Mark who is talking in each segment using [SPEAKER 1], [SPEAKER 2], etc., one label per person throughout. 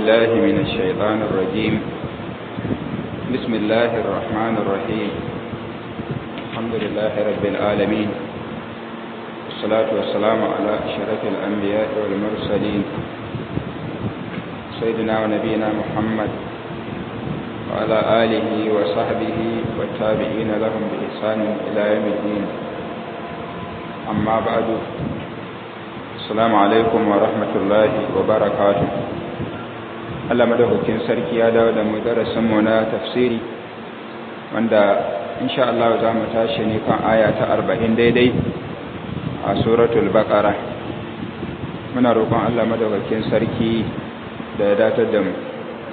[SPEAKER 1] بالله من الشيطان الرجيم بسم الله الرحمن الرحيم الحمد لله رب العالمين والصلاة والسلام على أشرف الأنبياء والمرسلين سيدنا ونبينا محمد وعلى آله وصحبه والتابعين لهم بإحسان إلى يوم الدين أما بعد السلام عليكم ورحمة الله وبركاته Allah madaukakin sarki ya dawo da mu darasin mu na tafsiri wanda insha Allah za mu tashi ne kan aya ta 40 daidai a suratul baqara muna roƙon Allah madaukakin sarki da ya datar da mu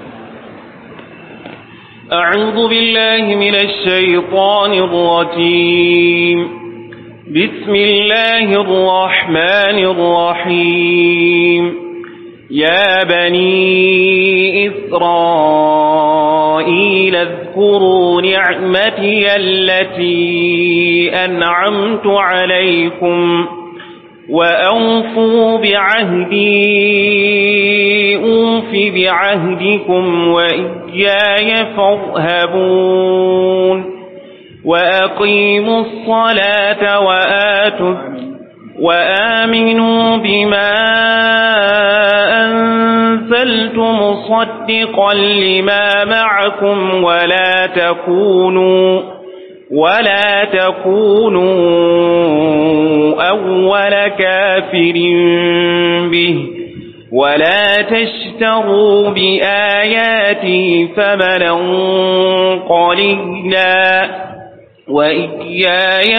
[SPEAKER 2] أعوذ بالله من الشيطان الرجيم بسم الله الرحمن الرحيم يا بني إسرائيل اذكروا نعمتي التي أنعمت عليكم وأوفوا بعهدي أوف بعهدكم وإياي فارهبون وأقيموا الصلاة وآتوا وآمنوا بما أنزلت مصدقا لما معكم ولا تكونوا ولا تكونوا أول كافر به ولا تشتروا بآياتي ثمنا قليلا وإياي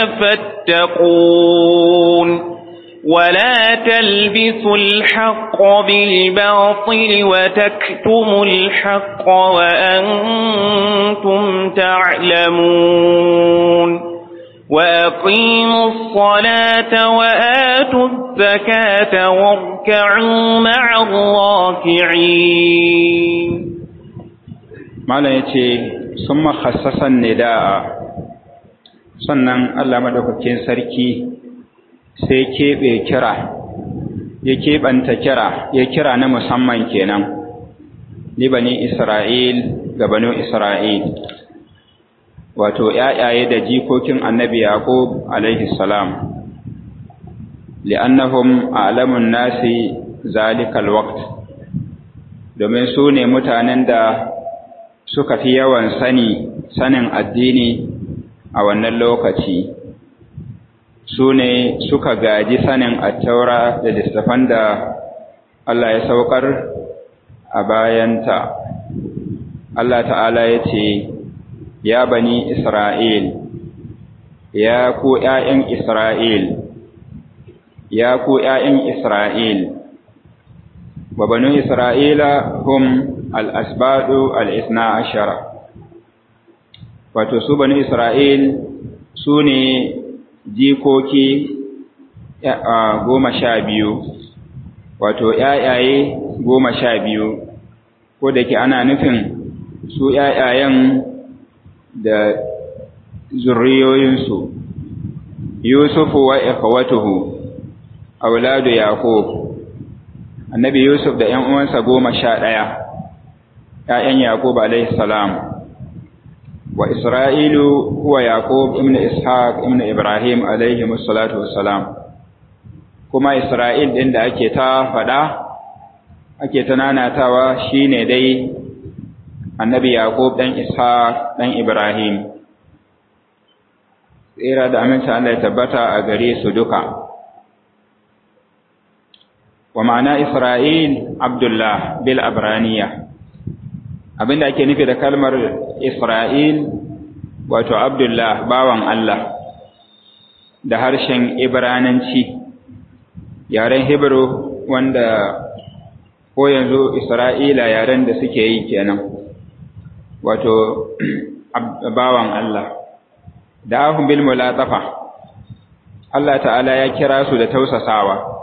[SPEAKER 2] فاتقون ولا تلبسوا الحق بالباطل وتكتموا الحق وأنتم تعلمون وأقيموا الصلاة وآتوا الزكاة واركعوا مع الراكعين
[SPEAKER 1] ما لا يتي ثم خصص النداء sannan Allah madaukakin sarki sai keɓe kira ya keɓanta kira ya kira na musamman kenan ni bani Isra'il ga banu Isra'il wato ‘ya'yaye da jikokin annabi Yaqub alaihi salam li'annahum a'lamun nasi zalikal waqt domin su ne mutanen da suka fi yawan sani sanin addini a wannan lokaci su ne suka gaji sanin attaura da littafan da Allah ya saukar a bayanta Allah ta'ala ya ce ya bani Isra'il ya ku ‘ya'yan Isra'il ya ku ‘ya'yan Isra'il wa banu Isra'ila hum al'asbadu al'isna ashara wato su bani Isra'il su ne jikoki goma sha biyu wato ‘ya'yaye goma sha biyu ko da ke ana nufin su ‘ya'yayen da zurriyoyinsu Yusufu wa ikhwatuhu auladu Yaqub annabi Yusuf da ‘yan uwansa goma sha ɗaya ‘ya'yan Yaqub alaihi salam wa Isra'ilu huwa Yaqub ibn Ishaq ibn Ibrahim alaihi musallatu wassalam kuma Isra'il ɗin da ake ta faɗa ake ta nanatawa shine dai annabi Yaqub ɗan Ishaq ɗan Ibrahim tsira da aminta Allah ya tabbata a gare su duka wa ma'ana Isra'il Abdullah bil Abraniya abinda ake nufi da kalmar Isra'il wato Abdullah bawan Allah da harshen Ibrananci yaren Hebrew wanda ko yanzu Isra'ila yaren da suke yi kenan wato bawan Allah da ahun bil mulatafa Allah ta'ala ya kira su da tausasawa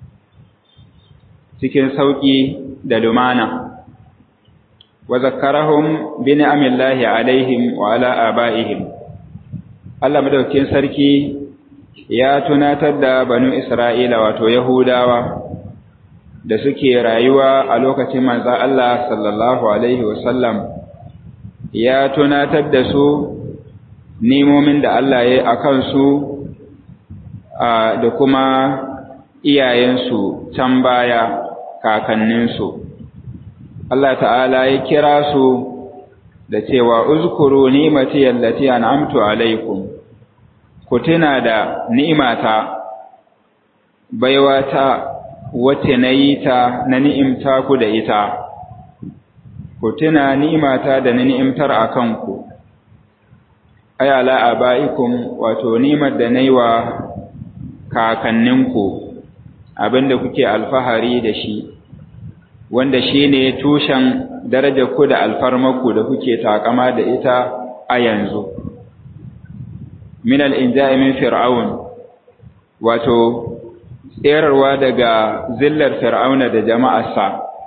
[SPEAKER 1] cikin sauki da lumana wa zakkarahum bi ni'amillahi alaihim wa ala abaihim Allah madaukakin sarki ya tunatar da banu Isra'ila wato Yahudawa da suke rayuwa a lokacin manzo Allah sallallahu alaihi wasallam ya tunatar da su nemomin da Allah ya yi a kansu da kuma iyayensu can baya kakanninsu Allah ta'ala ya kira su da cewa uzkuru ni'mati allati an'amtu alaikum ku tuna da ni'imata baiwata wacce nayi ta na ni'imta ku da ita ku tuna ni'imata da na ni'imtar akan ku ay ala abaikum wato ni'mar da nayi wa kakanninku abinda kuke alfahari da shi wanda shine tushen darajar ku da alfarmarku da kuke takama da ita a yanzu min al-inja'i min fir'aun wato tserarwa daga zillar fir'auna da jama'arsa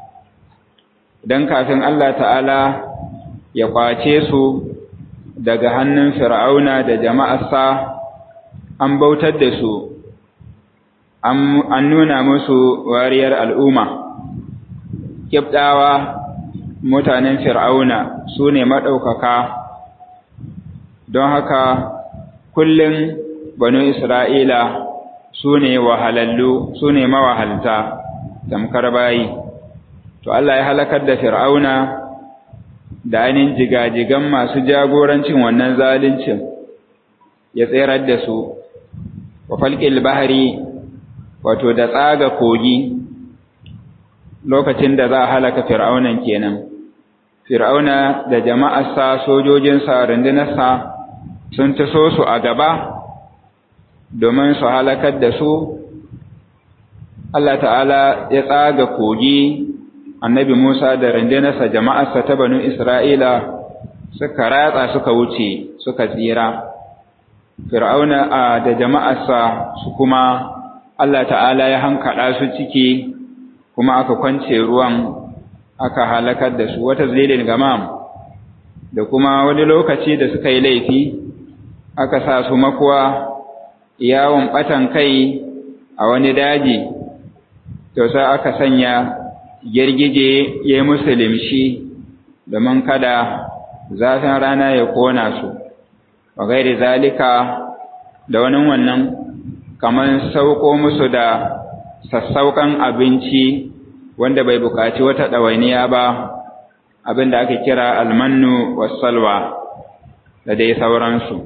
[SPEAKER 1] dan kafin Allah ta'ala ya kwace su daga hannun fir'auna da jama'arsa an bautar da su an nuna musu wariyar al'umma kibdawa mutanen fir'auna su ne maɗaukaka don haka kullum banu isra'ila su ne wahalallu su ne mawahalta tamkar bayi to Allah ya halakar da fir'auna da ainihin jigajigan masu jagorancin wannan zalincin ya tserar da su wa falƙil bahari wato da tsaga kogi lokacin da za a halaka fir'aunan kenan fir'auna da jama'arsa sojojinsa rundunarsa sun taso su a gaba domin su halakar da su Allah ta'ala ya tsaga kogi annabi Musa da rundunarsa jama'arsa ta banu Isra'ila suka ratsa suka wuce suka tsira fir'auna da jama'arsa su kuma Allah ta'ala ya hankaɗa su ciki kuma aka kwance ruwan aka halakar da su wata zilin gamam da kuma wani lokaci da suka yi laifi aka sa su makuwa yawon ɓatan kai a wani daji to sai aka sanya girgije ya yi musu limshi domin kada zafin rana ya kona su wa gairi zalika da wani wannan kamar sauko musu da sassauƙan abinci wanda bai buƙaci wata ɗawainiya ba abin da ake kira almannu wasalwa da dai sauransu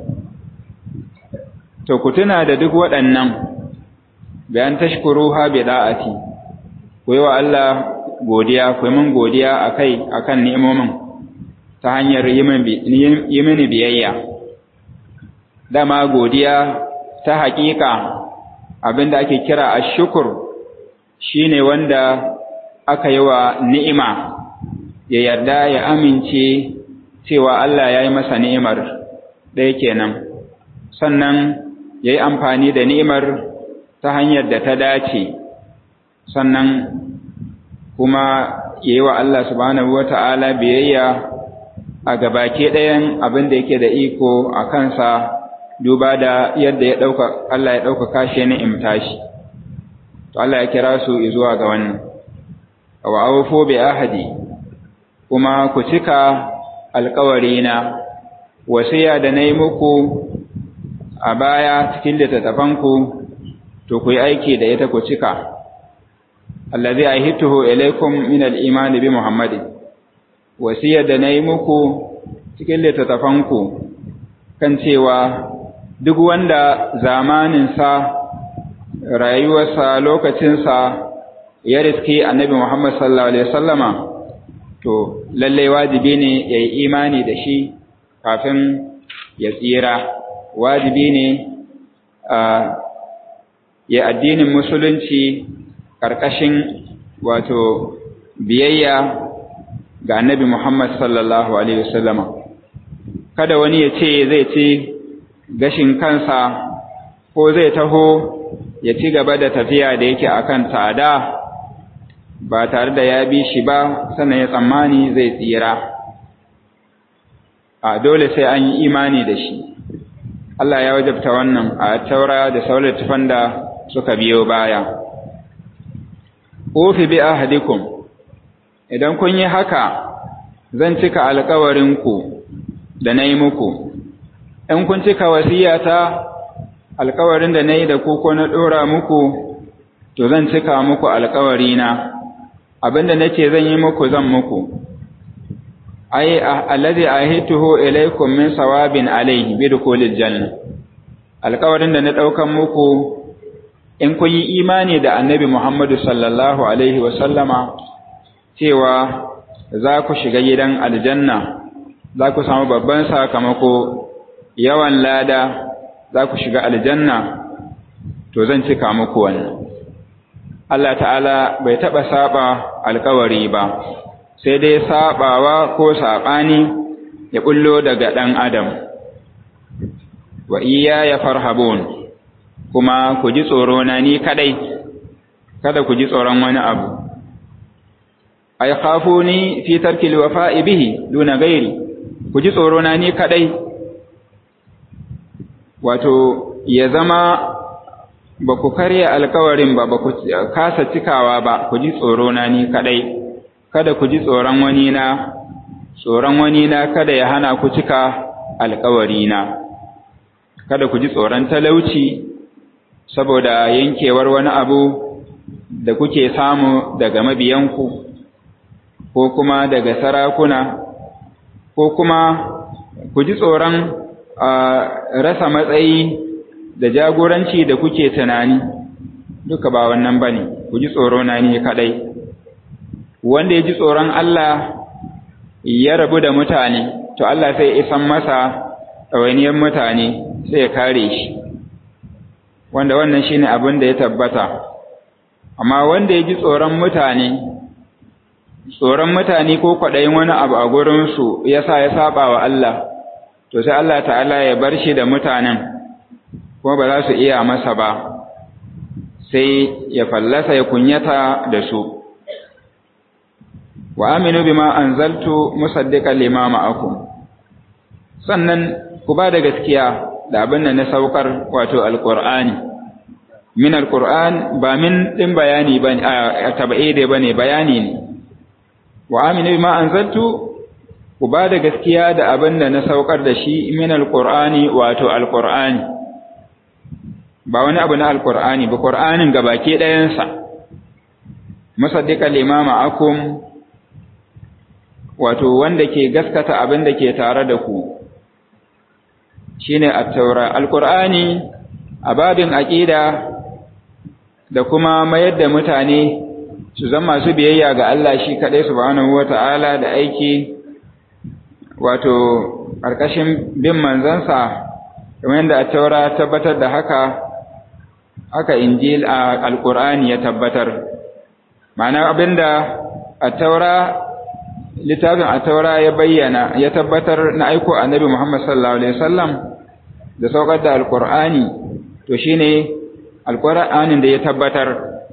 [SPEAKER 1] to ku tuna da duk waɗannan bayan tashkuru ha bi da'ati ku yi wa Allah godiya ku yi min godiya akai akan ni'imomin ta hanyar yi mini biyayya dama godiya ta haƙiƙa abin da ake kira a shukur shi ne wanda aka yi wa ni'ima ya yarda ya amince cewa Allah ya yi masa ni'imar ɗaya kenan sannan ya yi amfani da ni'imar ta hanyar da ta dace sannan kuma ya yi wa Allah subhanahu wa ta'ala biyayya a gabake ɗayan abin da yake da iko a kansa duba da yadda ya ɗauka Allah ya ɗaukaka shi ni'imta shi to Allah ya kira su zuwa ga wannan wa awfu bi ahadi kuma ku cika alƙawarina wasiya da nayi muku a baya cikin littattafanku to ku yi aiki da ita ku cika allazi ahituhu ilaykum min al-iman bi muhammadin wasiya da nayi muku cikin littattafanku kan cewa duk wanda zamaninsa rayuwarsa lokacinsa ya riske annabi Muhammad sallallahu alaihi wasallama to lalle wajibi ne ya yi imani da shi kafin ya tsira wajibi ne ya addinin musulunci ƙarƙashin wato biyayya ga annabi Muhammad sallallahu alaihi wasallama kada wani ya ce zai ci gashin kansa ko zai taho ya ci gaba da tafiya da yake akan tsada ba tare da ya bi shi ba sannan ya tsammani zai tsira a dole sai an yi imani da shi Allah ya wajabta wannan a taura da sauran tufan da suka biyo baya ofi bi ahadikum idan kun yi haka zan cika alkawarinku da na yi muku in kun cika wasiyata alkawarin da na yi da ku ko na ɗora muku to zan cika muku alkawarina abinda nace zan yi muku zan muku ai allazi ahituhu ilaykum min sawabin alayhi bi dukhulil janna alkawarin da na daukan muku in kun yi imani da annabi Muhammadu sallallahu alaihi wa sallama cewa za ku shiga gidan aljanna za ku samu babban sakamako yawan lada za ku shiga aljanna to zan cika muku wannan Allah ta'ala bai taɓa saba alkawari ba sai dai sabawa ko saɓani ya bullo daga ɗan adam wa iya ya farhabun kuma ku ji tsoro na ni kadai kada ku ji tsoron wani abu ay khafuni fi tarki alwafa'i bihi duna gairi ku ji tsoro na ni kadai wato ya zama ba ku karya alkawarin ba ba ku kasa cikawa ba ku ji tsoro na ni kadai kada ku ji tsoron wani na tsoron wani na kada ya hana ku cika alkawari na kada ku ji tsoron talauci saboda yankewar wani abu da kuke samu daga mabiyanku ko kuma daga sarakuna ko kuma ku ji tsoron rasa matsayi da jagoranci da kuke tunani duka ba wannan bane ku ji tsoro na ni kadai wanda ya ji tsoron Allah ya rabu da mutane to Allah sai isan masa ɗawainiyar mutane sai ya kare shi wanda wannan shine abin da ya tabbata amma wanda ya ji tsoron mutane tsoron mutane ko kwaɗayin wani abu a gurinsu ya sa ya saba wa Allah to sai Allah ta'ala ya bar shi da mutanen kuma ba za su iya masa ba sai ya fallasa ya kunyata da su wa aminu bima anzaltu musaddiqan lima ma'akum sannan ku ba da gaskiya da abin da na saukar wato alqur'ani min alqur'an ba min din bayani bane a tabaide bane bayani ne wa aminu bima anzaltu ku ba da gaskiya da abin da na saukar da shi min alqur'ani wato alqur'ani ba wani abu na alqur'ani ba qur'anin gabake ɗayansa musaddiqan lima ma'akum wato wanda ke gaskata abin da ke tare da ku shine at-taura al-qur'ani a babin aqida da kuma mayar da mutane su zama su biyayya ga Allah shi kadai subhanahu wata'ala da aiki wato karkashin bin manzansa kamar yadda at-taura tabbatar da haka haka injil al-qur'ani ya tabbatar ma'ana abinda at-taura littafin a taura ya bayyana ya tabbatar na aiko annabi Muhammad sallallahu alaihi wasallam da saukar da alqur'ani to shine alqur'anin da ya tabbatar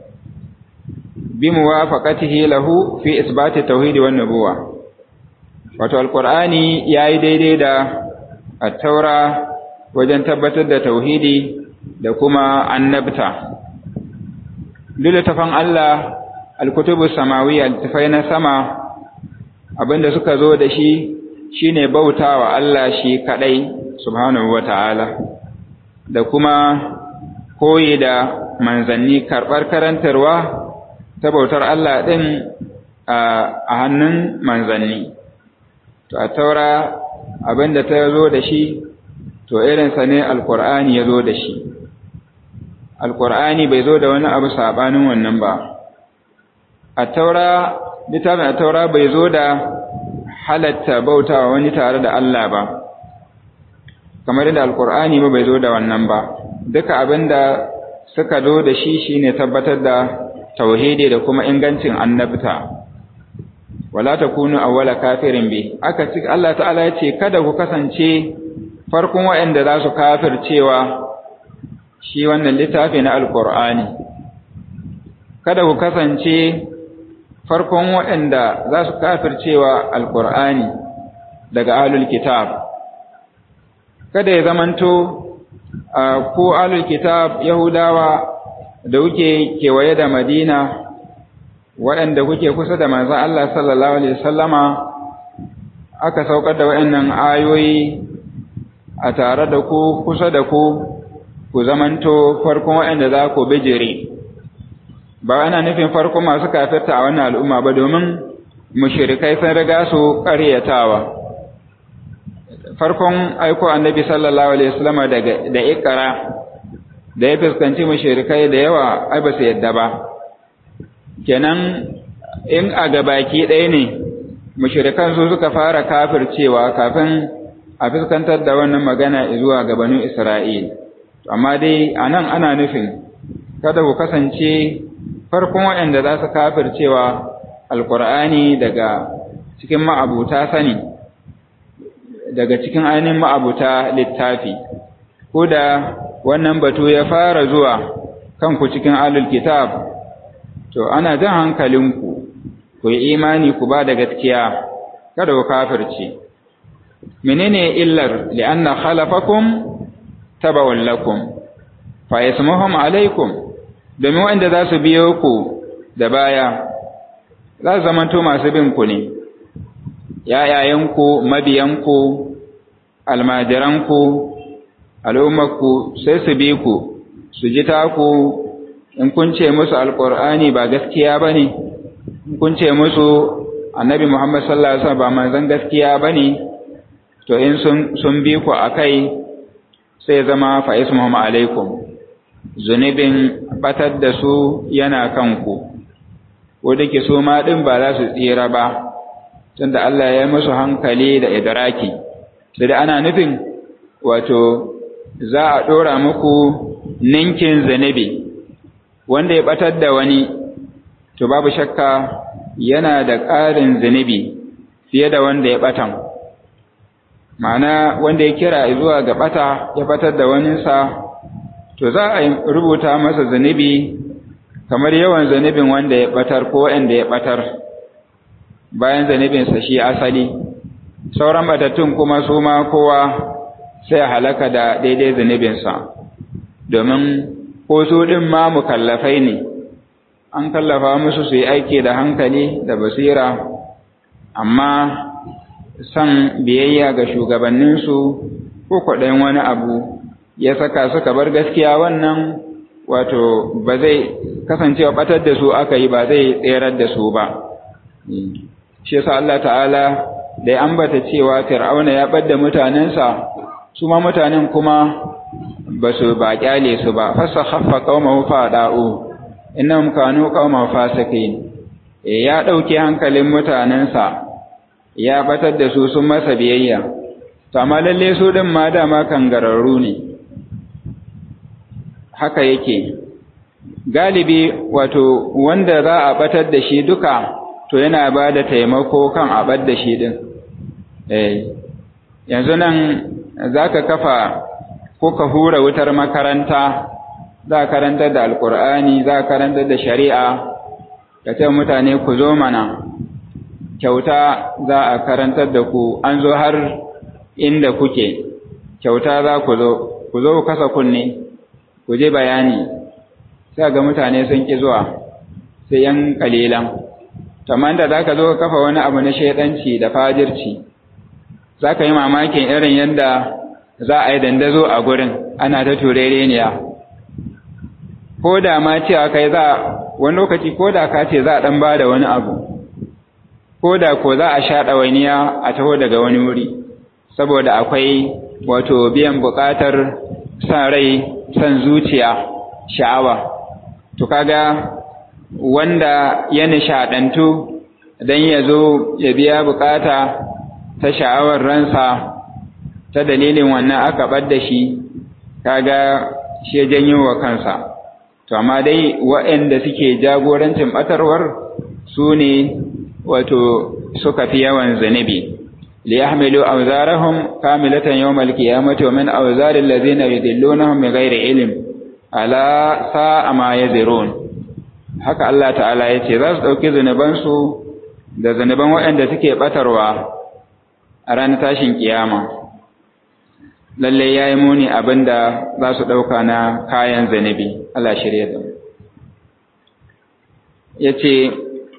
[SPEAKER 1] bi muwafaqatihi lahu fi isbati tauhid wan nubuwa wato alqur'ani yayi daidai da at-taura wajen tabbatar da tauhidi da kuma annabta littafan Allah al-kutubus samawiyya littafai na sama abinda suka zo da shi shine bautawa Allah shi kadai subhanahu wataala da kuma koyi da manzanni karbar karantarwa ta bautar Allah din a hannun manzanni to a taura abinda ta zo da shi to irinsa ne alkur'ani ya zo da shi alkur'ani bai zo da wani abu sabanin wannan ba a taura littafin a taura bai zo da halatta bautawa wani tare da Allah ba kamar da alkur'ani ba bai zo da wannan ba duka abinda suka zo da shi shine tabbatar da tauhidi da kuma ingancin annabta wala takunu awwala kafirin bi aka ci Allah ta'ala yace kada ku kasance farkon waɗanda za su kafircewa shi wannan littafi na alkur'ani kada ku kasance farkon waɗanda za su kafircewa alƙur'ani daga alul kitab kada ya zamanto ko alul kitab yahudawa da wuke kewaye da madina waɗanda kuke kusa da manzon Allah sallallahu alaihi wasallama aka saukar da waɗannan ayoyi a tare da ku kusa da ku ku zamanto farkon waɗanda za ku bijire ba ana nufin farkon masu kafirta a wannan al'umma ba domin mushrikai sun riga su ƙaryatawa farkon aiko annabi sallallahu alaihi wasallam daga da ikra da ya fuskanci mushrikai da yawa ai ba su yadda ba kenan in a gabaki ɗaya ne mushrikan su suka fara kafircewa kafin a fuskantar da wannan magana zuwa ga banu Isra'il amma dai anan ana nufin kada ku kasance farkon waɗanda za su kafircewa alkur'ani daga cikin ma'abuta sani daga cikin ainihin ma'abuta littafi ko da wannan batu ya fara zuwa kanku cikin alul kitab to ana jan hankalinku ku yi imani ku ba da gaskiya kada ku kafirce menene illar li'anna khalafakum tabawun lakum fa yasmuhum alaikum domin wanda za su biyo ku da baya za su zamanto masu bin ku ne ‘ya'yayenku mabiyanku almajiranku al'ummarku sai su bi ku su ji taku in kun ce musu alƙur'ani ba gaskiya ba ne in kun ce musu annabi muhammad sallallahu alaihi wasallam ba manzon gaskiya ba ne to in sun bi ku a kai sai zama fa'is muhammad alaikum zunubin batar da su yana kanku ko da ke so ma ɗin ba za su tsira ba tunda Allah ya yi musu hankali da idraki sai da ana nufin wato za a ɗora muku ninkin zunubi wanda ya batar da wani to babu shakka yana da ƙarin zunubi fiye da wanda ya batan ma'ana wanda ya kira zuwa ga bata ya batar da waninsa to za a rubuta masa zunubi kamar yawan zunubin wanda ya batar ko wanda ya batar bayan zunubinsa shi asali sauran batattun kuma su ma kowa sai halaka da daidai zunubinsa domin ko su ɗin ma mukallafai ne an kallafa musu su yi aiki da hankali da basira amma san biyayya ga shugabanninsu ko kwaɗayin wani abu ya saka suka bar gaskiya wannan wato ba zai kasancewa batar da su aka yi ba zai tserar da su ba shi yasa Allah ta'ala da ya ambata cewa fir'auna ya ɓadda mutanensa su ma mutanen kuma ba su ba kyale su ba fasa haffa qaumahu fada'u innahum kanu qauman fasiqin ya dauke hankalin mutanensa ya batar da su sun masa biyayya to amma lalle su din ma dama kangararru ne haka yake galibi wato wanda za a batar da shi duka to yana ba da taimako kan a bar da shi din eh yanzu nan zaka kafa ko ka hura wutar makaranta za a karantar da alkur'ani za a karantar da shari'a ka ce mutane ku zo mana kyauta za a karantar da ku an zo har inda kuke kyauta za ku zo ku zo ku kasa kunne ku je bayani sai ga mutane sun ki zuwa sai yan kalilan kamar da za ka zo ka kafa wani abu na shaidanci da fajirci za ka yi mamakin irin yadda za a yi dandazo a gurin ana ta turereniya ko da ma cewa kai za wani lokaci ko da ka ce za a ɗan ba da wani abu ko da ko za a sha ɗawainiya a taho daga wani wuri saboda akwai wato biyan buƙatar san rai san zuciya sha'awa to kaga wanda ya nishaɗantu don ya zo ya biya buƙata ta sha'awar ransa ta dalilin wannan aka ɓad da shi kaga shi ya janyo wa kansa to amma dai waɗanda suke jagorancin ɓatarwar su ne wato suka fi yawan zanibi li yahmilu awzarahum kamilatan yawmal qiyamati wa min awzari allazina yudillunahum bighairi ilm ala sa'a ma yazirun haka Allah ta'ala yace za su dauki zanuban su da zanuban waɗanda suke batarwa a ranar tashin kiyama lalle yayi muni abinda za su dauka na kayan zanibi Allah shirye da mu yace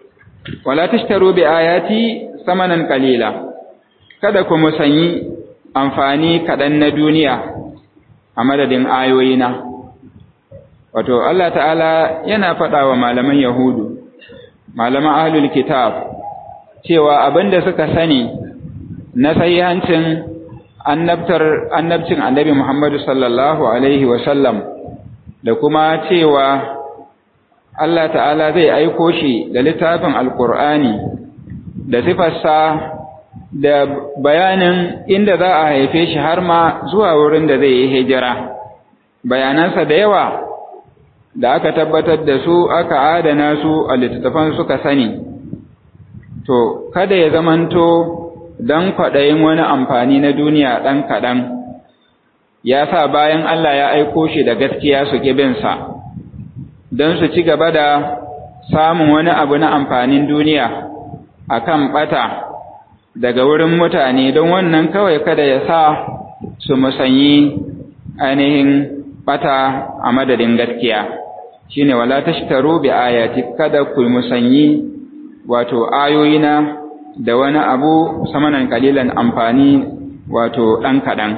[SPEAKER 1] wala tashtaru bi ayati samanan qalila kada ku musanyi amfani kaɗan na duniya a madadin ayoyina wato Allah ta'ala yana faɗa wa malaman yahudu malaman ahlul kitab cewa abinda suka sani na sahihancin annabtar annabcin annabi Muhammadu sallallahu alaihi wa sallam da kuma cewa Allah ta'ala zai aiko shi da littafin alkur'ani da sifarsa da bayanin inda za a haife shi har ma zuwa wurin da zai yi hijira bayanansa da yawa da aka tabbatar da su aka adana su a littattafan suka sani to kada ya zamanto don kwaɗayin wani amfani na duniya ɗan kaɗan ya sa bayan Allah ya aiko shi da gaskiya su ƙibinsa don su ci gaba da samun wani abu na amfanin duniya a kan ɓata daga wurin mutane don wannan kawai kada ya sa su musanyi ainihin ɓata a madadin gaskiya shine wala tashtaru bi ayati kada ku musanyi wato ayoyina da wani abu samanan kalilan amfani wato ɗan kaɗan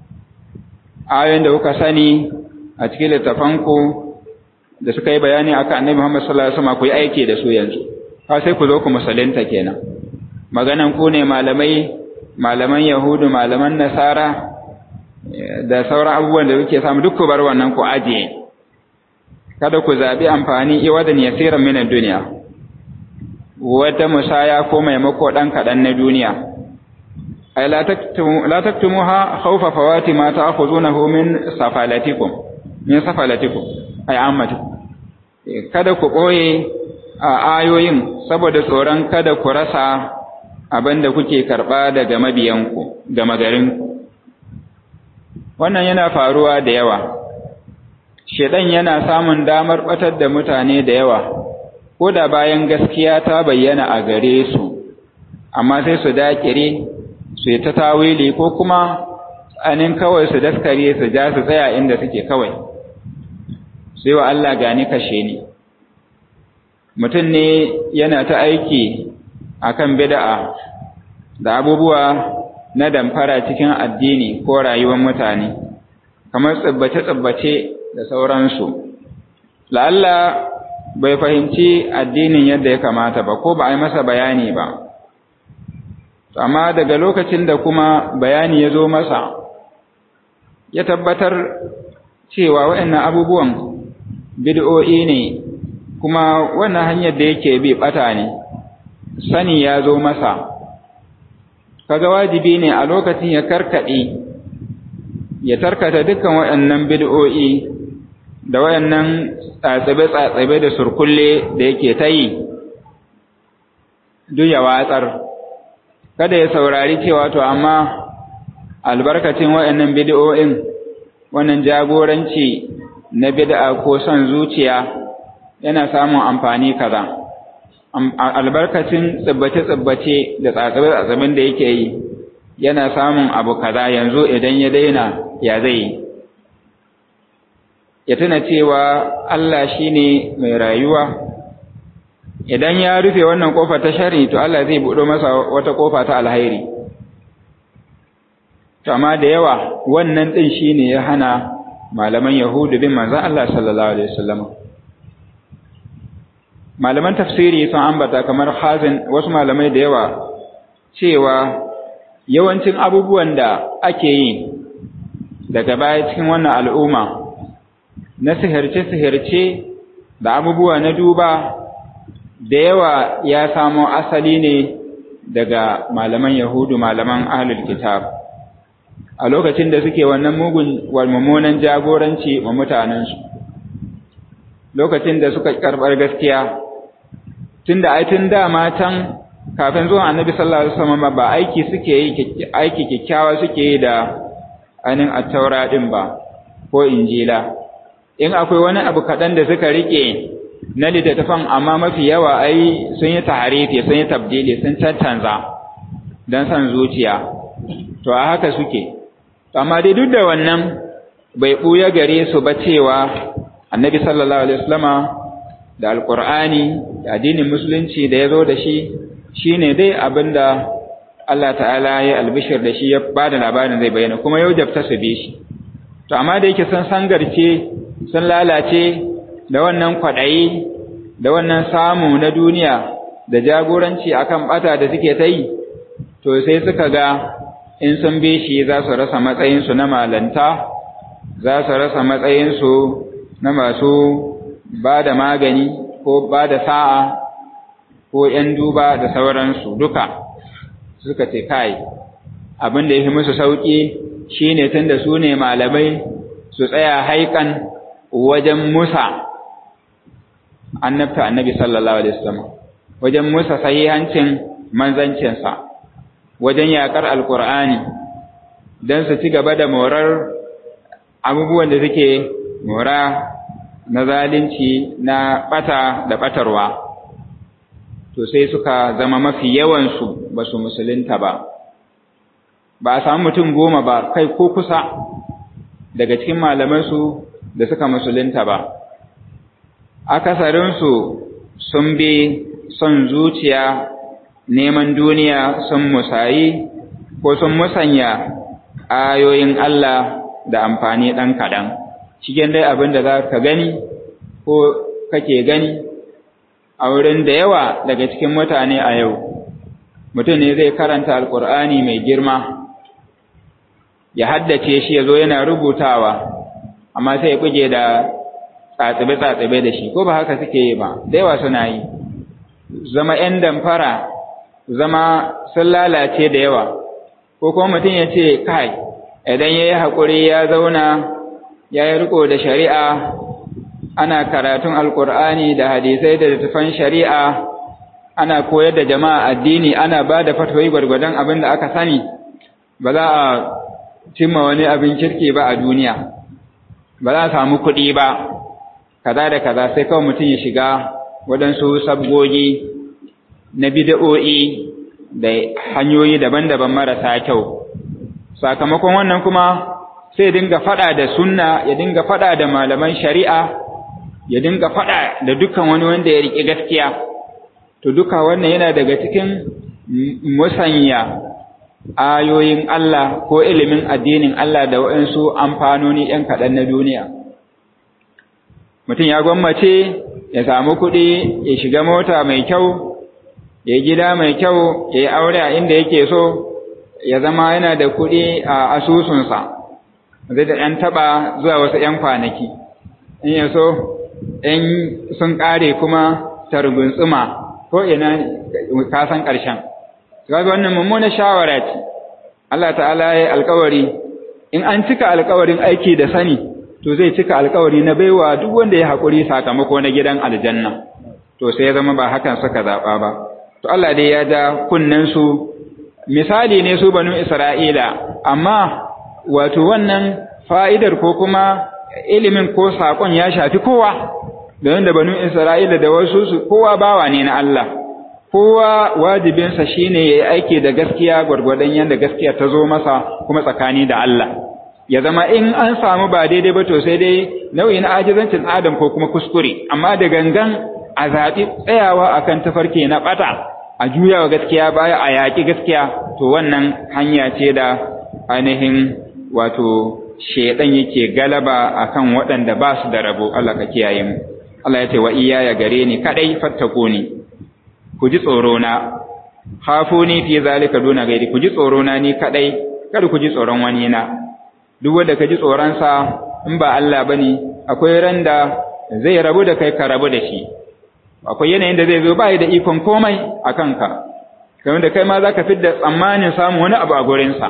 [SPEAKER 1] ayoyin da kuka sani a cikin littafanku da suka yi bayani akan annabi Muhammad sallallahu alaihi wasallam ku yi aiki da su yanzu ha sai ku zo ku musulunta kenan maganan ku ne malamai malaman yahudu malaman nasara da sauran abubuwan da kuke samu duk ku bar wannan ku ajiye kada ku zabi amfani iwadan yasiran min duniya wata musaya ko maimako dan kadan na duniya ay la taktumu la taktumuha khawfa fawati ma ta'khuzunahu min safalatikum min safalatikum ay ammatikum kada ku boye a ayoyin saboda tsoron kada ku rasa abinda kuke karba daga mabiyanku da magarinku wannan yana faruwa da yawa shedan yana samun damar batar da mutane da yawa ko da bayan gaskiya ta bayyana a gare su amma sai su dakire su yi ta tawili ko kuma anin kawai su daskare su ja su tsaya inda suke kawai sai wa Allah gani kashe ni mutum ne yana ta aiki akan bid'a da abubuwa na damfara cikin addini ko rayuwar mutane kamar tsibbace-tsibbace da sauransu la'alla bai fahimci addinin yadda ya kamata ba ko ba a yi masa bayani ba amma daga lokacin da kuma bayani ya zo masa ya tabbatar cewa waɗannan abubuwan bid'o'i ne kuma wannan hanyar da yake bi ɓata ne sani ya zo masa kaga wajibi ne a lokacin ya karkaɗe ya tarkata dukkan waɗannan bid'o'i da waɗannan tsatsabe-tsatsabe da surkulle da yake ta yi duk ya watsar kada ya saurari cewa to amma albarkacin waɗannan bid'o'in wannan jagoranci na bid'a ko son zuciya yana samun amfani kaza albarkacin tsibbace-tsibbace da tsatsabe-tsatsaben da yake yi yana samun abu kaza yanzu idan ya daina ya zai ya tuna cewa Allah shine mai rayuwa idan ya rufe wannan kofa ta shari to Allah zai buɗo masa wata kofa ta alhairi to amma da yawa wannan din shine ya hana malaman yahudu bin manzon Allah sallallahu alaihi wasallam malaman tafsiri sun ambata kamar hazin wasu malamai da yawa cewa yawancin abubuwan da ake yi daga baya cikin wannan al'umma na sihirce-sihirce da abubuwa na duba da yawa ya samo asali ne daga malaman yahudu malaman ahlul kitab a lokacin da suke wannan mugun walmummunan jagoranci wa mutanensu lokacin da suka karɓar gaskiya tun da aitin dama can kafin zuwan annabi sallallahu alaihi wasallam ba aiki suke yi aiki kikkiawa suke yi da ainin attaura din ba ko injila in akwai wani abu kaɗan da suka rike na littattafan amma mafi yawa ai sun yi taharifi sun yi tabdili sun cancanza don san zuciya to a haka suke amma dai duk da wannan bai ɓuya gare su ba cewa annabi sallallahu alaihi wasallama da alkur'ani da addinin musulunci da ya zo da shi shine dai abinda Allah ta'ala ya albishir da shi ya ba da labarin zai bayyana kuma yau jabta su bi shi to amma da yake sun sangarce sun lalace da wannan kwaɗayi da wannan samu na duniya da jagoranci akan bata da suke ta yi to sai suka ga in sun bi shi za su rasa matsayinsu na malanta za su rasa matsayinsu na masu ba da magani ko ba da sa'a ko ‘yan duba da sauransu duka suka ce kai abin da ya fi musu sauƙi shi ne tun da su ne malamai su tsaya haikan wajen musa annabta annabi sallallahu alaihi wasallam wajen musa sahihancin manzancinsa wajen yaƙar alƙur'ani don su ci gaba da morar abubuwan da suke mora na zalunci na ɓata da ɓatarwa to sai suka zama mafi yawansu ba su musulunta ba ba a samu mutum goma ba kai ko kusa daga cikin malamansu da suka musulunta ba akasarinsu sun bi son zuciya neman duniya sun musayi ko sun musanya ayoyin Allah da amfani ɗan kaɗan cikin dai abin da za ka gani ko kake gani a wurin da yawa daga cikin mutane a yau mutum ne zai karanta alkur'ani mai girma ya haddace shi ya zo yana rubutawa amma sai ya buge da tsatsibe-tsatsibe da shi ko ba haka suke yi ba da yawa suna yi zama 'yan damfara zama sun lalace da yawa ko kuma mutum ya ce kai idan ya yi haƙuri ya zauna ya yi riko da shari'a ana karatun alkur'ani da hadisai da littafan shari'a ana koyar da jama'a addini ana ba da fatoyi gwargwadon abin da aka sani ba za a cimma wani abin kirki ba a duniya ba za a samu kuɗi ba kaza da kaza sai kawai mutum ya shiga waɗansu sabgogi na bida'o'i da hanyoyi daban-daban marasa kyau sakamakon wannan kuma sai dinga fada da sunna ya dinga fada da malaman shari'a ya dinga fada da dukkan wani wanda ya riƙe gaskiya to duka wannan yana daga cikin musanya ayoyin Allah ko ilimin addinin Allah da waɗansu amfanoni ‘yan kaɗan na duniya mutum ya gwammace ya samu kuɗi ya shiga mota mai kyau ya yi gida mai kyau ya yi aure a inda yake so ya zama yana da kuɗi a asusunsa zai da ‘yan taɓa zuwa wasu ‘yan kwanaki in ya so in sun ƙare kuma targuntsuma ko ina kasan ƙarshen kaga wannan mummunar shawara ce Allah ta'ala ya alƙawari in an cika alƙawarin aiki da sani to zai cika alƙawari na baiwa duk wanda ya haƙuri sakamako na gidan aljanna to sai ya zama ba hakan suka zaɓa ba to Allah dai ya ja kunnen su misali ne su banu Isra'ila amma wato wannan fa'idar ko kuma ilimin ko saƙon ya shafi kowa da da banu Isra'ila da wasu su kowa bawa ne na Allah kowa wajibinsa shine yayi aiki da gaskiya gwargwadon yanda gaskiya ta zo masa kuma tsakani da Allah ya zama in an samu ba daidai ba to sai dai nau'i na ajizancin adam ko kuma kuskure amma da gangan a zaɓi tsayawa akan tafarki na ɓata a juyawa gaskiya baya a yaƙi gaskiya to wannan hanya ce da ainihin wato shedan yake galaba akan waɗanda ba su da rabo Allah ka kiyaye mu Allah ya ce wa iyaya gare ni kadai fattakuni ku ji tsoro na khafuni fi zalika duna gairi ku ji tsoro na ni kadai kada ku ji tsoron wani na duk wanda ka ji tsoron sa in ba Allah bane akwai randa zai rabu da kai ka rabu da shi akwai yanayin da zai zo ba da ikon komai a kanka kamar da kai ma za ka da tsammanin samun wani abu a gurinsa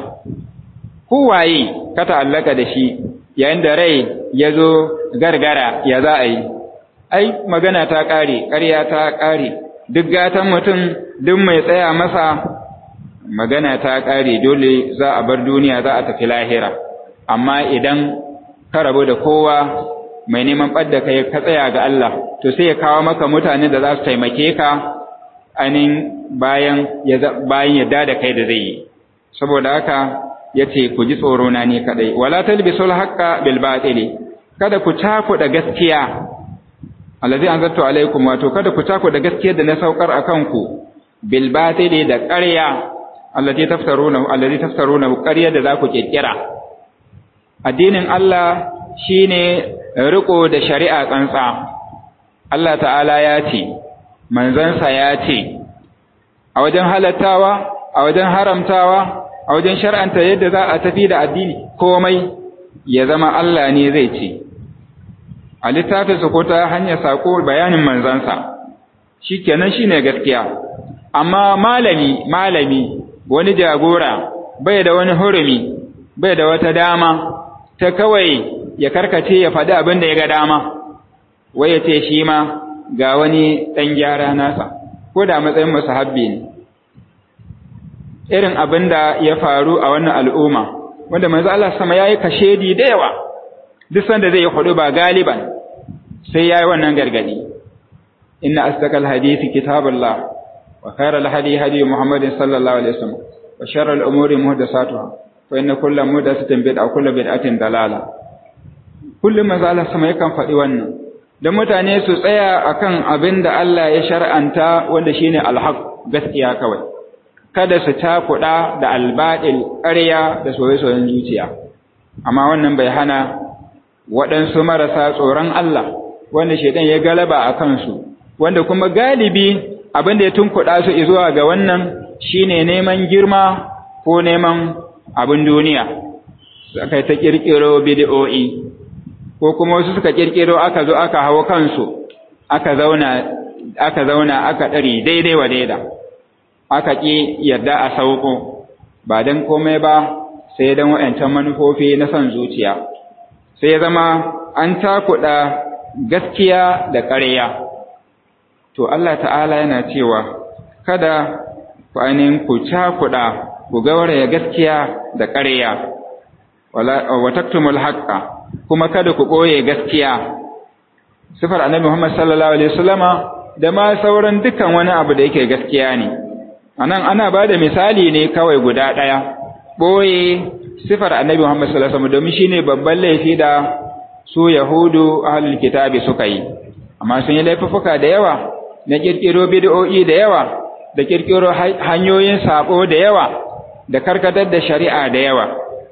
[SPEAKER 1] kowaye ka ta'allaka da shi yayin da rai ya zo gargara ya za a yi ai magana ta ƙare ƙarya ta ƙare duk gatan mutum duk mai tsaya masa magana ta ƙare dole za a bar duniya za a tafi lahira amma idan ka rabu da kowa mai neman ɓadda kai ka tsaya ga Allah to sai ya kawo maka mutane da za su taimake ka ainihin bayan bayan yadda da kai da zai yi saboda haka yace ku ji tsoro na ni kadai wala talbisul haqqa bil batili kada ku cakuɗa gaskiya allazi anzaltu alaikum wato kada ku tako da gaskiyar da na saukar akan ku bil batili da ƙarya allati taftaruna allati taftaruna ƙarya da za ku kirkira addinin Allah shine riko da shari'a tsantsa Allah ta'ala ya ce manzansa ya ce a wajen halattawa a wajen haramtawa a wajen shar'anta yadda za a tafi da addini komai ya zama Allah ne zai ce a littafinsa ko ta hanyar sako bayanin manzansa shikenan shine gaskiya amma malami malami wani jagora bai da wani hurumi bai da wata dama ta kawai ya karkace ya faɗi abin da ya ga dama wai ya ce shi ma ga wani ɗan gyara nasa ko da matsayin musahabbi ne irin abin da ya faru a wannan al'umma wanda manzo Allah sama yayi kashedi da yawa duk sanda zai hudu ba galiban sai yayi wannan gargadi inna asdaqal hadisi kitabullah wa khairal hadi hadi muhammadin sallallahu alaihi wasallam wa sharral umuri muhdathatuha fa inna kulla muhdathatin bid'a kullu bid'atin dalala kullum manzo Allah sama yakan faɗi wannan dan mutane su tsaya akan abin da Allah ya shar'anta wanda shine alhaq gaskiya kawai kada su takuɗa da albaɗil ƙarya da soye-soyen zuciya amma wannan bai hana waɗansu marasa tsoron Allah wanda shaidan ya galaba a kansu wanda kuma galibi abin da ya tunkuɗa su zuwa ga wannan shine neman girma ko neman abin duniya suka ta ƙirƙiro bid'o'i ko kuma wasu suka ƙirƙiro aka zo aka hawo kansu aka zauna aka zauna aka ɗari daidai wa daida aka ƙi yarda a sauko ba don komai ba sai don waɗancan manufofi na son zuciya sai ya zama an takuɗa gaskiya da ƙarya to Allah ta'ala yana cewa kada ku ainihin ku cakuɗa ku gauraya gaskiya da ƙarya wa taktumul haqqa kuma kada ku ɓoye gaskiya sifar annabi Muhammad sallallahu alaihi wasallama da ma sauran dukkan wani abu da yake gaskiya ne anan ana ba da misali ne kawai guda ɗaya ɓoye sifar annabi Muhammad sallallahu alaihi wasallam domin shine babban laifi da su Yahudu ahlul kitabi suka yi amma sun yi laifuka da yawa na kirkiro bid'o'i da yawa da kirkiro hanyoyin sabo da yawa da karkatar da shari'a da yawa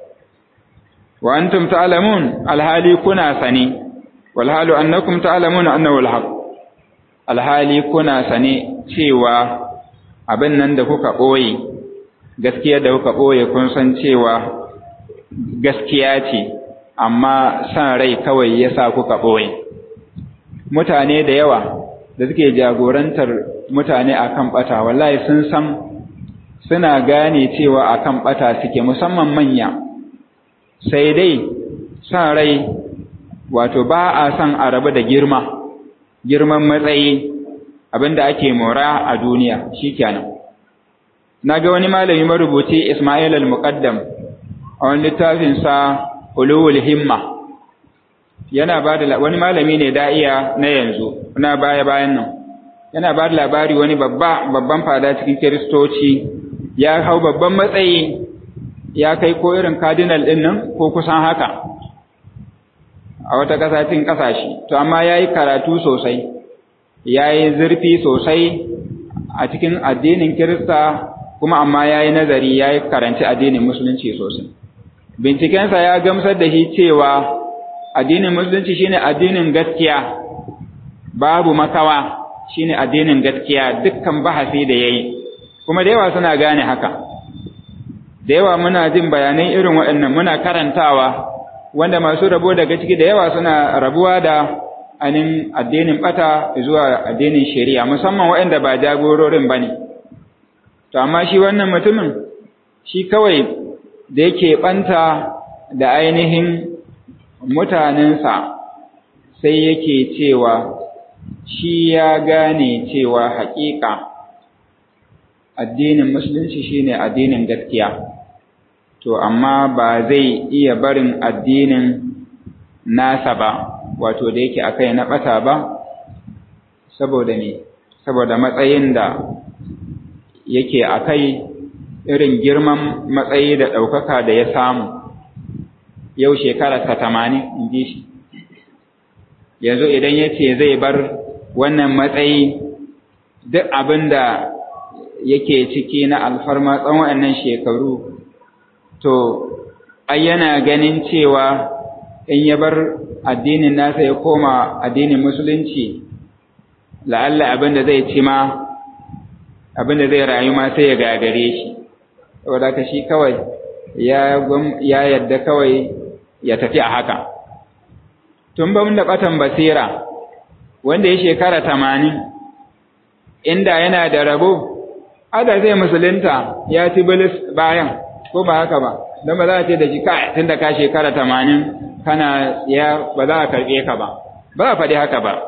[SPEAKER 1] wa antum ta'lamun alhali kuna sani wal halu annakum ta'lamuna annahu alhaq alhali kuna sane cewa abin nan da kuka ɓoye gaskiya da kuka ɓoye kun san cewa gaskiya ce amma san rai kawai ya sa kuka ɓoye mutane da yawa da suke jagorantar mutane akan ɓata wallahi sun san suna gane cewa akan ɓata suke musamman manya sai dai san rai wato ba a san a rabu da girma girman matsayi abinda ake mora a duniya shikenan naga wani malami marubuci Ismail al-Muqaddam a wani littafin sa Ulul Himma yana ba da wani malami ne da'iya na yanzu na baya bayan nan yana ba da labari wani babba babban fada cikin kiristoci ya hau babban matsayi ya kai ko irin cardinal din nan ko kusan haka a wata kasashen kasashe to amma yayi karatu sosai ya yi zurfi sosai a cikin addinin Kirista kuma amma ya yi nazari ya yi karanci addinin Musulunci sosai. Bincikensa ya gamsar da shi cewa addinin Musulunci shine addinin gaskiya, babu makawa shine addinin gaskiya dukkan bahasi da ya yi, kuma da yawa suna gane haka. Da yawa muna jin bayanai irin waɗannan muna karantawa, wanda masu rabo daga ciki da yawa suna rabuwa da anin addinin bata zuwa addinin shari'a musamman waɗanda ba jagororin ba ne. To, amma shi wannan mutumin, shi kawai da yake ɓanta da ainihin mutanensa sai yake cewa shi ya gane cewa haƙiƙa addinin musulunci shine addinin gaskiya. To, amma ba zai iya barin addinin nasa ba. wato da yake akai na ɓata ba saboda ne saboda matsayin da yake akai irin girman matsayi da ɗaukaka da ya samu yau shekara ta tamanin in ji shi yanzu idan ya ce zai bar wannan matsayi duk abin da yake ciki na alfarma tsawon waɗannan shekaru to ai yana ganin cewa in ya bar addinin nasa ya koma addinin musulunci la'alla abin da zai ci ma abin da zai rayu ma sai ya gagare shi saboda ka shi kawai ya yadda kawai ya tafi a haka tun ba da batan basira wanda ya shekara tamanin inda yana da rabo ada zai musulunta ya ci bilis bayan ko ba haka ba don ba za a ce da shi ka tun da ka shekara tamanin kana ya ba za a karɓe ka ba ba a faɗi haka ba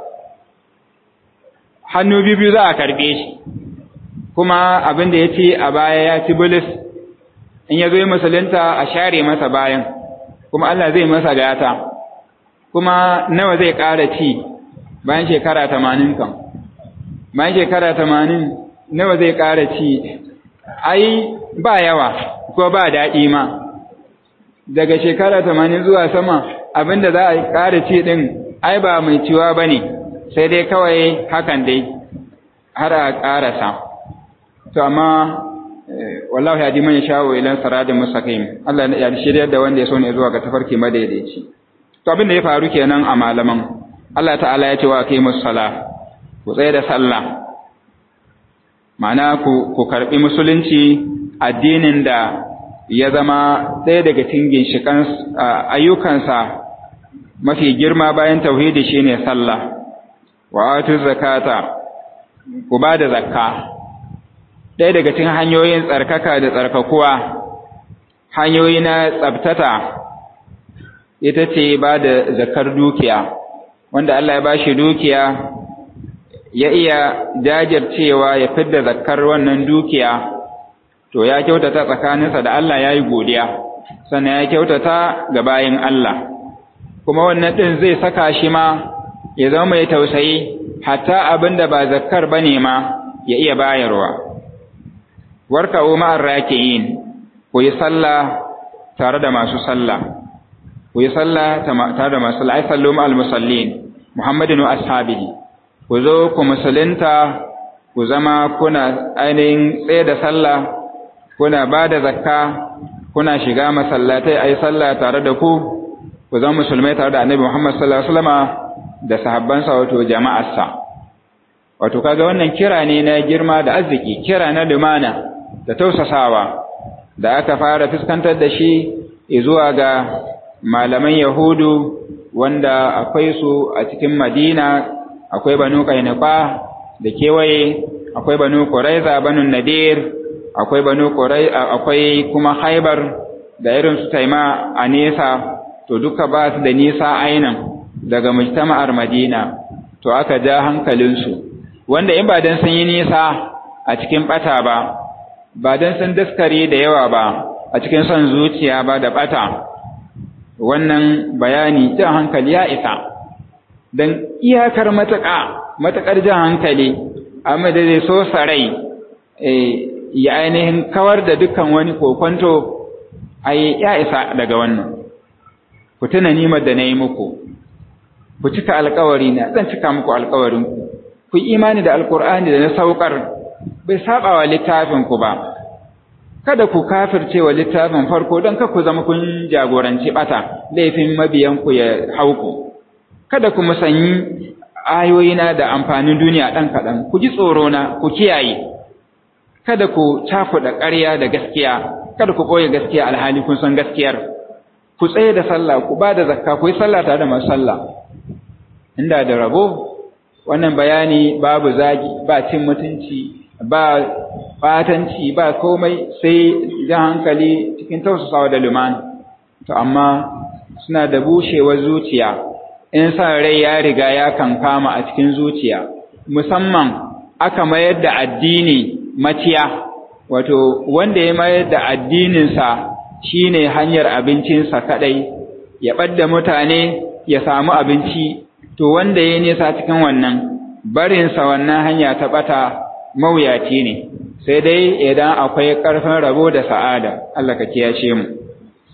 [SPEAKER 1] hannu biyu za a karɓe shi kuma abin da ya ce a baya ya ci bilis in ya zo musulunta a share masa bayan kuma Allah zai masa gata kuma nawa zai ƙara ci bayan shekara tamanin kan bayan shekara tamanin nawa zai ƙara ci ai ba yawa ko ba daɗi ma daga shekara tamanin zuwa sama abinda za a ƙara ci ɗin ai ba mai ciwa ba ne sai dai kawai hakan dai har a ƙarasa to amma wallahu ya man sha'u ila siratin mustaqim Allah ya shirya da wanda ya so ne zuwa ga tafarki madaidaici to abin da ya faru kenan a malaman Allah ta'ala ya ce wa aqimus sala ku tsaye da sallah ma'ana ku ku karbi musulunci addinin da ya zama ɗaya daga cikin ginshikan ayyukansa mafi girma bayan tauhidi shine sallah wa atu zakata ku ba da zakka ɗaya daga cikin hanyoyin tsarkaka da tsarkakuwa hanyoyi na tsabtata ita ce ba da zakar dukiya wanda Allah ya ba shi dukiya ya iya jajircewa ya fidda zakar wannan dukiya to ya kyautata tsakaninsa da Allah ya yi godiya sannan ya kyautata ga bayin Allah kuma wannan ɗin zai saka shi ma ya zama mai tausayi hatta abin da ba zakkar ba ne ma ya iya bayarwa warka'u ma'ar raki'in ku yi sallah tare da masu sallah ku yi sallah tare da masu sallah ai sallu ma'al musallin muhammadin wa ashabihi ku zo ku musulunta ku zama kuna ainihin tsaye da sallah kuna ba da zakka kuna shiga masallatai ai sallah tare da ku ku zama musulmai tare da annabi muhammad sallallahu alaihi wasallama da sahabbansa wato jama'arsa wato kaga wannan kira ne na girma da arziki kira na lumana da tausasawa da aka fara fuskantar da shi zuwa ga malaman Yahudu wanda akwai su a cikin Madina akwai Banu Qainuqa da kewaye akwai Banu Quraiza Banu Nadir akwai Banu Qurai akwai kuma Khaibar da irin su Taima a nesa to duka ba su da nisa ainan daga mujtama'ar Madina to aka ja hankalinsu wanda in ba dan sun yi nisa a cikin bata ba ba don sun daskare da yawa ba a cikin son zuciya ba da ɓata wannan bayani jan hankali ya isa don iyakar matuƙa matuƙar jan hankali amma da zai so sarai ya ainihin kawar da dukkan wani kokonto ai ya isa daga wannan ku tuna nimar da na yi muku ku cika alkawari na zan cika muku alkawarinku ku yi imani da alkur'ani da na saukar bai saba wa littafinku ba kada ku kafirce wa littafin farko don ka ku zama kun jagoranci bata laifin mabiyanku ya hauku kada ku musanyi ayoyina da amfanin duniya ɗan kaɗan ku ji tsoro na ku kiyaye kada ku cakuɗa ƙarya da gaskiya kada ku ɓoye gaskiya alhali kun san gaskiyar ku tsaye da sallah ku ba da zakka ku yi sallah tare da masu sallah inda da rabo wannan bayani babu zagi ba cin mutunci ba batanci ba komai sai jan hankali cikin tausasawa da lumana to amma suna da bushewar zuciya in sa rai ya riga ya kankama a cikin zuciya musamman aka mayar da addini maciya wato wanda ya mayar da addininsa shine hanyar abincinsa kadai ya ɓadda mutane ya samu abinci to wanda ya nisa cikin wannan barinsa wannan hanya ta ɓata mawuyaci ne sai dai idan akwai ƙarfin rabo da sa'ada Allah ka kiyashe mu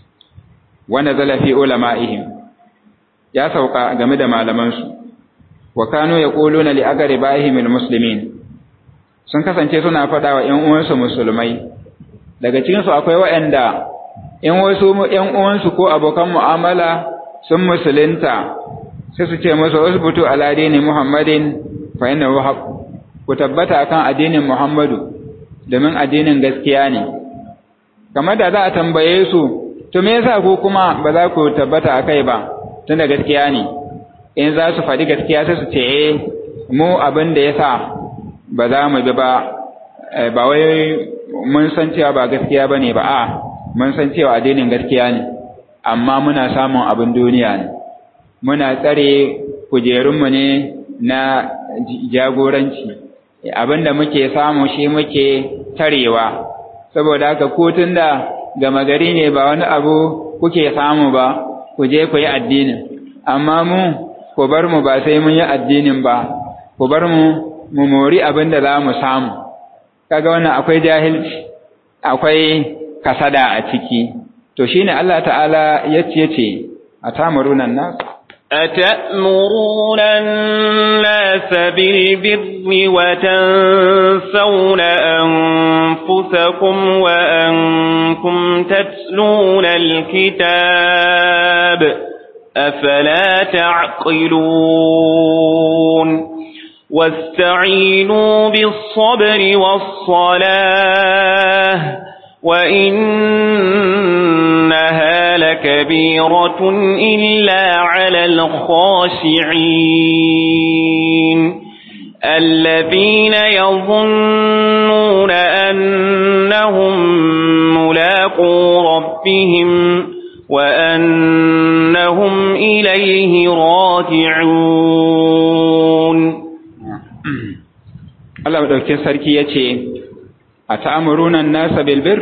[SPEAKER 1] wanda zalafi ulama'ihim ya sauka game da malamansu wa kanu yaquluna li aqribahim almuslimin sun kasance suna faɗa wa ƴan uwansu musulmai daga cikin su akwai waɗanda in wasu ƴan uwansu ko abokan mu'amala sun musulunta sai su ce musu usbutu ala dini muhammadin fa innahu haqq ku tabbata akan addinin muhammadu domin addinin gaskiya ne kamar da za a tambaye su to me yasa ku kuma ba za ku tabbata akai ba tunda gaskiya ne in za su faɗi gaskiya sai su ce eh mu abin da yasa ba za mu bi ba ba wai mun san cewa ba gaskiya bane ba a mun san cewa addinin gaskiya ne amma muna samun abin duniya ne muna tsare kujerunmu ne na jagoranci abin da muke samu shi muke tarewa saboda haka ko da gama gari ne ba wani abu kuke samu ba ku je ku yi addinin amma mu ku bar mu ba sai mun yi addinin ba ku bar mu mu mori abin da za mu samu kaga wannan akwai jahilci akwai kasada a ciki to shine Allah ta'ala yace yace atamuruna nas
[SPEAKER 2] أتأمرون الناس بالبر وتنسون أنفسكم وأنكم تتلون الكتاب أفلا تعقلون واستعينوا بالصبر والصلاة وإنها لكبيرة إلا على الخاشعين الذين يظنون أنهم ملاقو ربهم وأنهم إليه راجعون
[SPEAKER 1] Allah madaukakin sarki yace a ta'amuruna an-nasa bil birr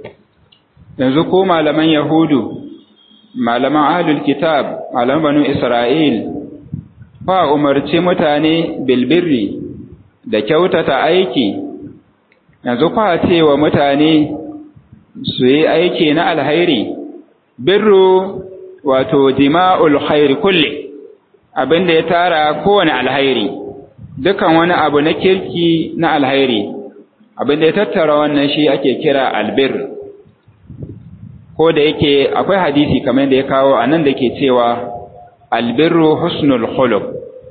[SPEAKER 1] yanzu ko malaman yahudu malaman ahlul kitab malaman banu isra'il fa umarci mutane bil birri da kyautata aiki yanzu fa ce wa mutane su yi aiki na alhairi birru wato jima'ul khairi kulli abinda ya tara kowane alhairi dukan wani abu na kirki na alhairi abinda ya tattara wannan shi ake kira albir ko da yake akwai hadisi kamar da ya kawo a nan da ke cewa albirru husnul khuluq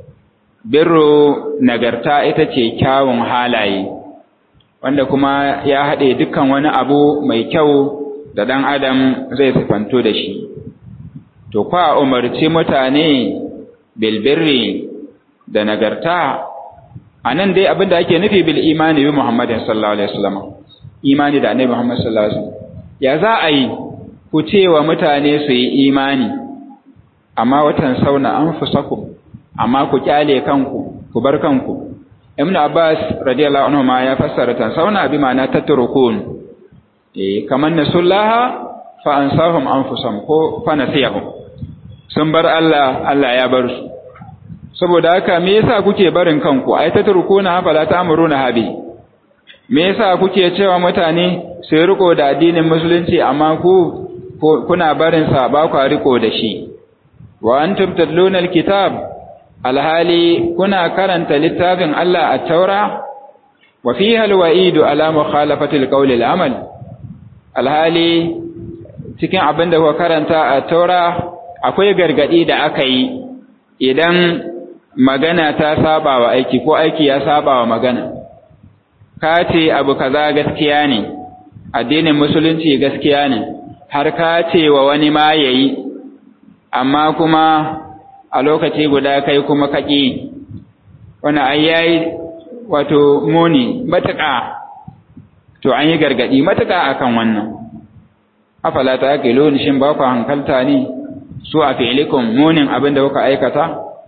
[SPEAKER 1] birru nagarta ita ce kyawun halaye wanda kuma ya haɗe dukkan wani abu mai kyau da ɗan adam zai sifanto da shi to kwa umarci mutane bilbirri da nagarta a nan dai abin da ake nufi bil imani bi Muhammadin sallallahu alaihi wasallam imani da annabi Muhammad sallallahu alaihi wasallam ya za a yi ku ce wa mutane su yi imani amma watan sauna anfusakum amma ku kyale kanku ku bar kanku Ibn Abbas radiyallahu anhu ma ya fassara tan sauna bi ma'ana tatrukun eh kaman nasullaha fa ansahum anfusahum ko fa nasiyahum sun bar Allah Allah ya bar su saboda haka me yasa kuke barin kanku ai tatrukuna fala ta'muruna habi me yasa kuke cewa mutane su riko da addinin musulunci amma ku kuna barin sa ba ku riko da shi wa antum tatluna alkitab alhali kuna karanta littafin Allah at-taura wa fiha alwa'idu ala mukhalafati alqawli al'amal alhali cikin abin da kuka karanta a taura akwai gargadi da aka yi idan magana ta saba wa aiki ko aiki ya saba wa magana ka ce abu kaza gaskiya ne addinin musulunci gaskiya ne har ka ce wa wani ma yayi amma kuma a lokaci guda kai kuma kaki wani ai yayi wato muni matuƙa to an yi gargadi matuƙa akan wannan afala ta aqilun shin ba ku hankalta ne su a fi'likum munin abin da kuka aikata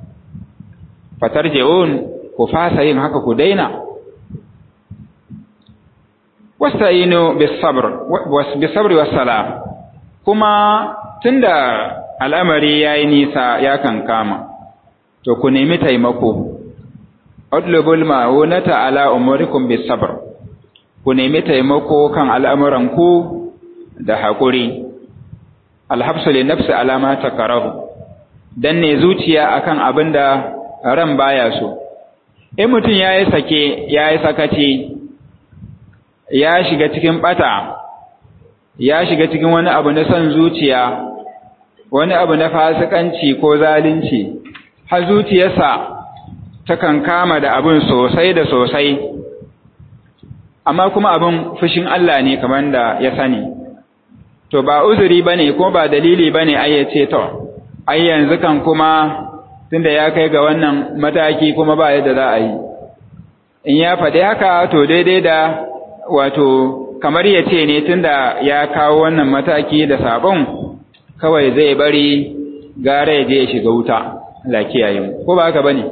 [SPEAKER 1] fatarji'un ku fasa yin haka ku daina wasta'inu bis-sabr bis-sabri was-salah kuma tunda al'amari yayi nisa ya kankama to ku nemi taimako udlubul ma'unata ala umurikum bis-sabr ku nemi taimako kan al'amuran ku da hakuri alhabsu li nafsi ala ma takarahu dan ne zuciya akan abinda ran baya so in mutum ya yi sake ya yi sakaci ya shiga cikin bata ya shiga cikin wani abu na son zuciya wani abu na fasikanci ko zalunci har zuciyarsa takan kama da abin sosai da sosai amma kuma abin fushin Allah ne kamar da ya sani to ba uzuri bane ko ba dalili bane ai yace to ai yanzu kan kuma tunda ya kai ga wannan mataki kuma ba yadda za a yi in ya faɗi haka to daidai da wato kamar ya ce ne tunda ya kawo wannan mataki da sabon kawai zai bari gara ya je ya shiga wuta Allah kiyaye mu ko ba haka bane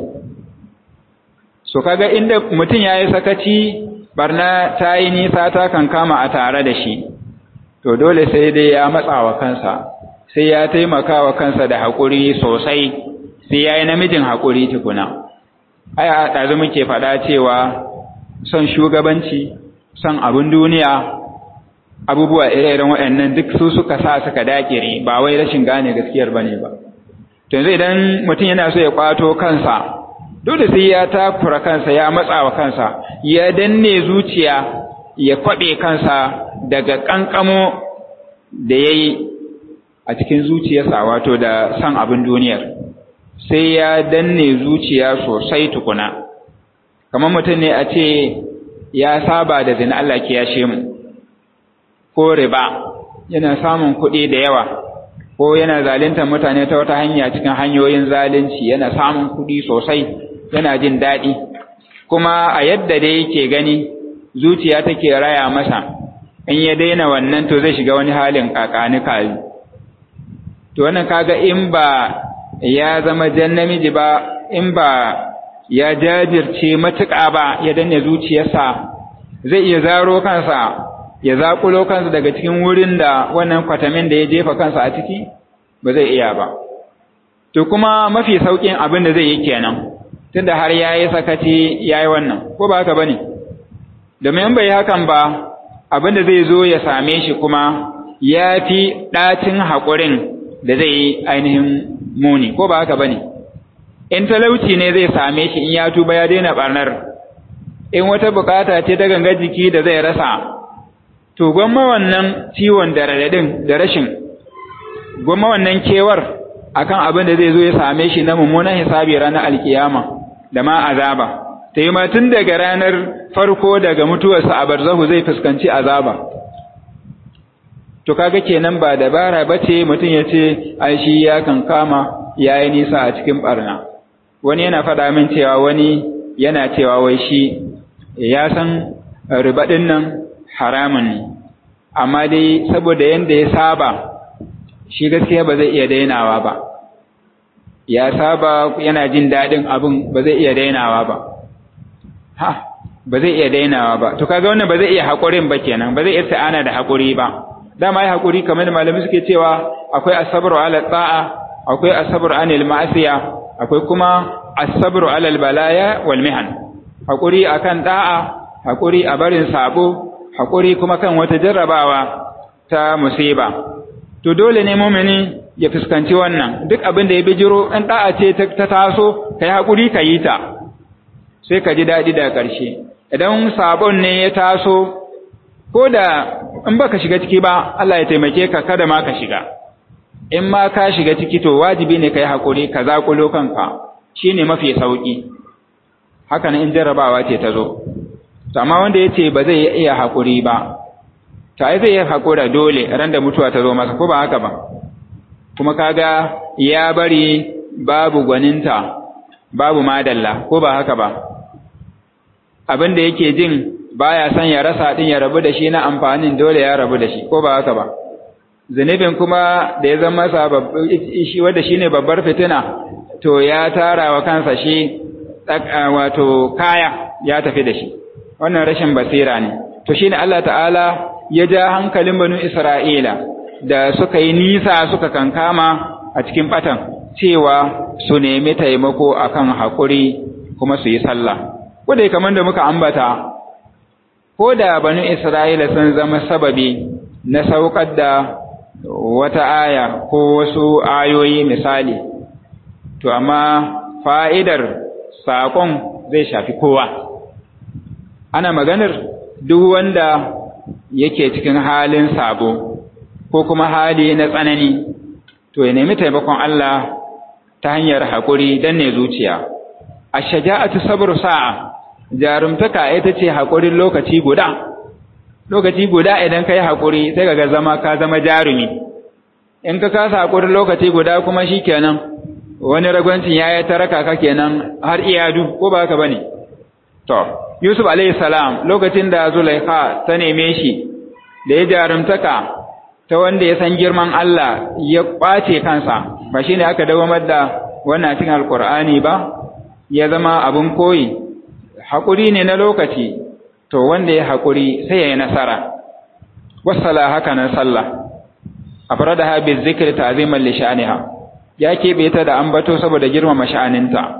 [SPEAKER 1] so kaga inda mutum yayi sakaci barna ta yi nisa ta kan kama a tare da shi to dole sai dai ya matsa wa kansa sai ya taimaka wa kansa da haƙuri sosai sai ya yi namijin haƙuri tukuna ai a ɗazu muke faɗa cewa son shugabanci son abin duniya abubuwa ire-iren waɗannan duk su suka sa suka dakire ba wai rashin gane gaskiyar ba ne ba to yanzu idan mutum yana so ya ƙwato kansa dole sai ya takura kansa ya matsa wa kansa ya danne zuciya ya kwaɓe kansa daga ƙanƙamo da ya yi a cikin zuciyarsa wato da son abin duniyar sai ya danne zuciya sosai tukuna kamar mutum ne a ce ya saba da zina Allah ke yashe mu ko riba yana samun kuɗi da yawa ko yana zaluntar mutane ta wata hanya cikin hanyoyin zalunci yana samun kuɗi sosai yana jin daɗi kuma a yadda dai yake gani zuciya take raya masa in ya daina wannan to zai shiga wani halin kakani kayi to wannan kaga in ba ya zama jan namiji ba in ba ya jajirce matuƙa ba ya danne zuciyarsa zai iya zaro kansa ya zaƙulo kansa daga cikin wurin da wannan kwatamin da ya jefa kansa a ciki ba zai iya ba to kuma mafi sauƙin abin da zai yi kenan tunda har ya yi sakaci ya yi wannan ko ba haka ba ne domin in bai yi hakan ba abin da zai zo ya same shi kuma ya fi ɗacin haƙurin da zai yi ainihin muni ko ba haka ba ne in talauci ne zai same shi in ya tuba ya daina ɓarnar in wata bukata ce ta ganga jiki da zai rasa to gwamma wannan ciwon da raɗaɗin da rashin gwamma wannan kewar akan abin da zai zo ya same shi na mummunan hisabi ranar alkiyama da ma azaba ta yi tun daga ranar farko daga mutuwarsa a barzahu zai fuskanci azaba to kaga kenan ba dabara bace mutum ya ce ai shi ya kan kama yayi nisa a cikin barna wani yana faɗa min cewa wani yana cewa wai shi ya san riba ɗin nan haramun ne amma dai saboda yanda ya saba shi gaskiya ba zai iya dainawa ba ya saba yana jin daɗin abin ba zai iya dainawa ba ha ba zai iya dainawa ba to kaga wannan ba zai iya haƙurin ba kenan ba zai iya ta'ana da haƙuri ba dama ya haƙuri kamar da malami suke cewa akwai asabru ala ta'a akwai asabru anil ma'asiya akwai kuma asabru ala balaya wal mihan haƙuri akan da'a haƙuri a barin sabo haƙuri kuma kan wata jarrabawa ta musiba to dole ne mumini ya fuskanci wannan duk abin da ya bijiro in da'a ce ta taso kai haƙuri ka yi ta sai ka ji daɗi daga ƙarshe idan sabon ne ya taso ko da in baka shiga ciki ba Allah ya taimake ka kada ma ka shiga in ma ka shiga ciki to wajibi ne kai haƙuri ka zaƙulo kanka shine mafi sauƙi haka nan in jarrabawa ce ta zo to amma wanda ya ce ba zai iya haƙuri ba to ai zai iya haƙura dole ran da mutuwa ta zo masa ko ba haka ba kuma kaga ya bari babu gwaninta babu madalla ko ba haka ba abin da yake jin baya son ya rasa din ya rabu da shi na amfanin dole ya rabu da shi ko ba haka ba zunubin kuma da ya zama masa shi wanda shine babbar fitina to ya tara wa kansa shi wato kaya ya tafi da shi wannan rashin basira ne to shine Allah ta'ala ya ja hankalin banu Isra'ila da suka yi nisa suka kankama a cikin batan cewa su nemi taimako akan haƙuri kuma su yi sallah ko da kamar da muka ambata ko da banu Isra'ila sun zama sababi na saukar da wata aya ko wasu ayoyi misali to amma fa'idar saƙon zai shafi kowa ana maganar duk wanda yake cikin halin sabo ko kuma hali na tsanani to ya nemi taimakon Allah ta hanyar haƙuri don ne zuciya a shaja'atu sabru sa'a jarumtaka ita ce haƙurin lokaci guda lokaci guda idan ka yi haƙuri sai ka zama ka zama jarumi in ka kasa haƙurin lokaci guda kuma shi kenan wani ragwancin ya yi taraka ka kenan har iyadu ko ba ka ba ne to yusuf alayhi salam lokacin da zulaikha ta neme shi da ya jarumtaka ta wanda ya san girman Allah ya ƙwace kansa ba shi ne aka dawamar da wannan cikin alƙur'ani ba ya zama abin koyi haƙuri ne na lokaci to wanda ya haƙuri sai ya yi nasara wasala haka nan sallah a fara da haɓe zikir ta azimar lishaniha ya keɓe ta da ambato saboda girmama sha'aninta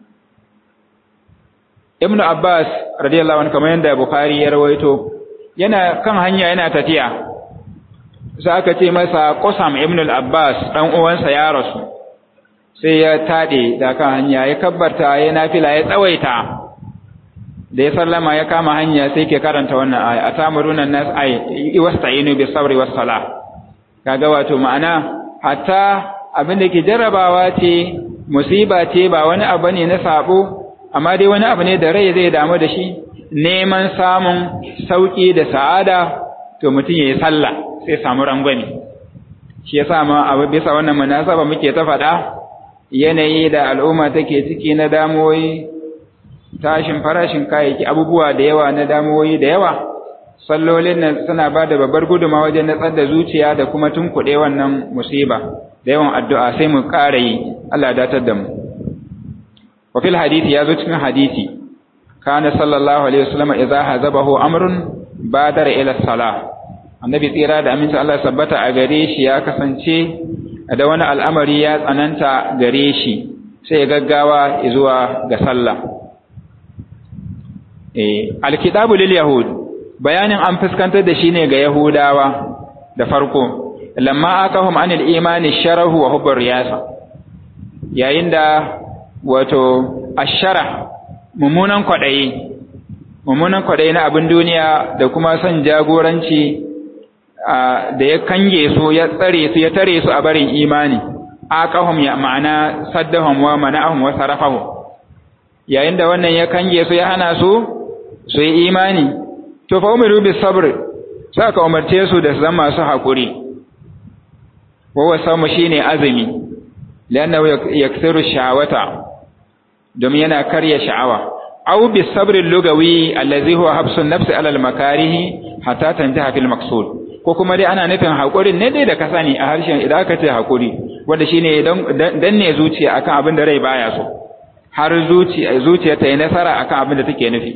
[SPEAKER 1] ibnu abbas radiyallahu anhu kamar yadda bukhari ya rawaito yana kan hanya yana tafiya sai aka ce masa qasam ibnu al-abbas dan uwansa ya rasu sai ya tade da kan hanya ya kabbarta ya nafila ya tsawaita da ya sallama ya kama hanya sai ke karanta wannan aya atamuruna nas ay wasta'inu bis sabri was salah kaga wato ma'ana hatta abin da ke jarrabawa ce musiba ce ba wani abu ne na sabo amma dai wani abu ne da rai zai damu da shi neman samun sauki da sa'ada to mutum yayi sallah sai samu rangwame shi yasa ma abu bisa wannan munasaba muke ta faɗa yanayi da al'umma take ciki na damuwoyi tashin farashin kayayyaki abubuwa da yawa na damuwoyi da yawa sallolin nan suna ba da babbar guduma wajen natsar da zuciya da kuma tunkuɗe wannan musiba da yawan addu'a sai mu ƙara yi Allah datar da mu wa fil hadisi ya zo cikin hadisi kana sallallahu alaihi wasallam idza hazabahu amrun badara ila salah annabi tsira da aminci Allah sabbata a gare shi ya kasance da wani al'amari ya tsananta gare shi sai ya gaggawa zuwa ga sallah eh alkitabu lil yahud bayanin an fuskantar da shi ne ga yahudawa da farko lamma akahum anil imani sharahu wa hubbar riyasa yayin da wato ashara mummunan kwadayi mummunan kwadayi na abin duniya da kuma son jagoranci da ya kange su ya tsare su ya tare su a barin imani aqahum ya ma'ana saddahum wa mana'ahum wa sarafahum yayin da wannan ya kange su ya hana su su yi imani to fa umiru bis sabr saka umarce su da zama masu hakuri wa wasamu shine azumi lannahu yaksiru sha'awata domin yana karya sha'awa aw bis sabr lugawi allazi huwa habsun nafsi ala al makarihi hatta tantaha fil maqsud ko kuma dai ana nufin haƙurin ne dai da ka sani a harshen idan aka ce haƙuri wanda shine dan ne zuciya akan abin da rai baya so har zuciya zuciya ta yi nasara akan abin da take nufi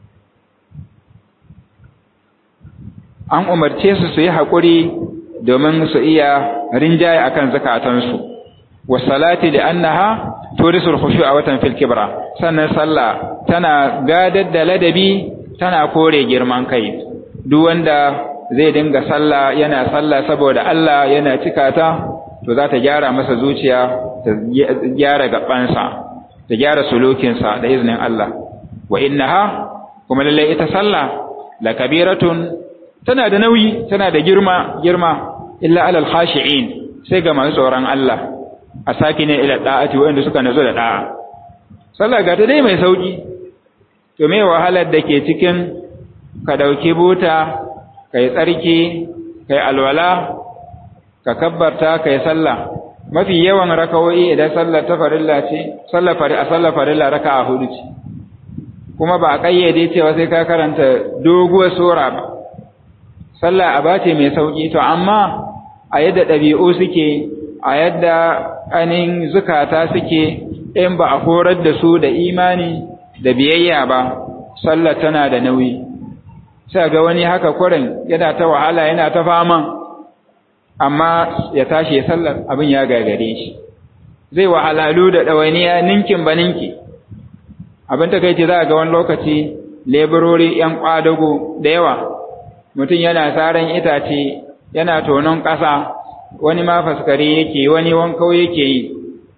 [SPEAKER 1] an umarce su su yi haƙuri domin su iya rinjaye akan zakatansu wasalati da annaha turisul khushu'a watan fil kibra sannan sallah tana gadar da ladabi tana kore girman kai duk wanda zai dinga sallah yana sallah saboda Allah yana cika ta to za ta gyara masa zuciya ta gyara gabansa ta gyara sulukinsa da iznin Allah wa innaha kuma lalle ita sallah la kabiratun tana da nauyi tana da girma girma illa alal khashi'in sai ga masu tsoron Allah a saki ne ila da'ati wanda suka nazo da da'a sallah ga ta dai mai sauki to me wahalar da ke cikin ka dauki buta kai tsarki kai alwala ka kabbarta kai sallah mafi yawan rakawoyi idan sallar ta farilla ce sallar fari a sallar farilla raka'a hudu ce kuma ba a kayyade cewa sai ka karanta doguwar sura ba sallah aba ce mai sauki to amma a yadda ɗabi'u suke a yadda ainihin zukata suke in ba a horar da su da imani da biyayya ba sallah tana da nauyi sai ga wani haka kurin yana ta wahala yana ta fama amma ya tashi ya sallar abin ya gagare shi zai wahalalu da ɗawainiya ninkin ba ninki abin ta kai ce za a ga wani lokaci leburori ‘yan ƙwadago da yawa mutum yana saran itace yana tonon ƙasa wani ma faskare yake wani wankau yake yi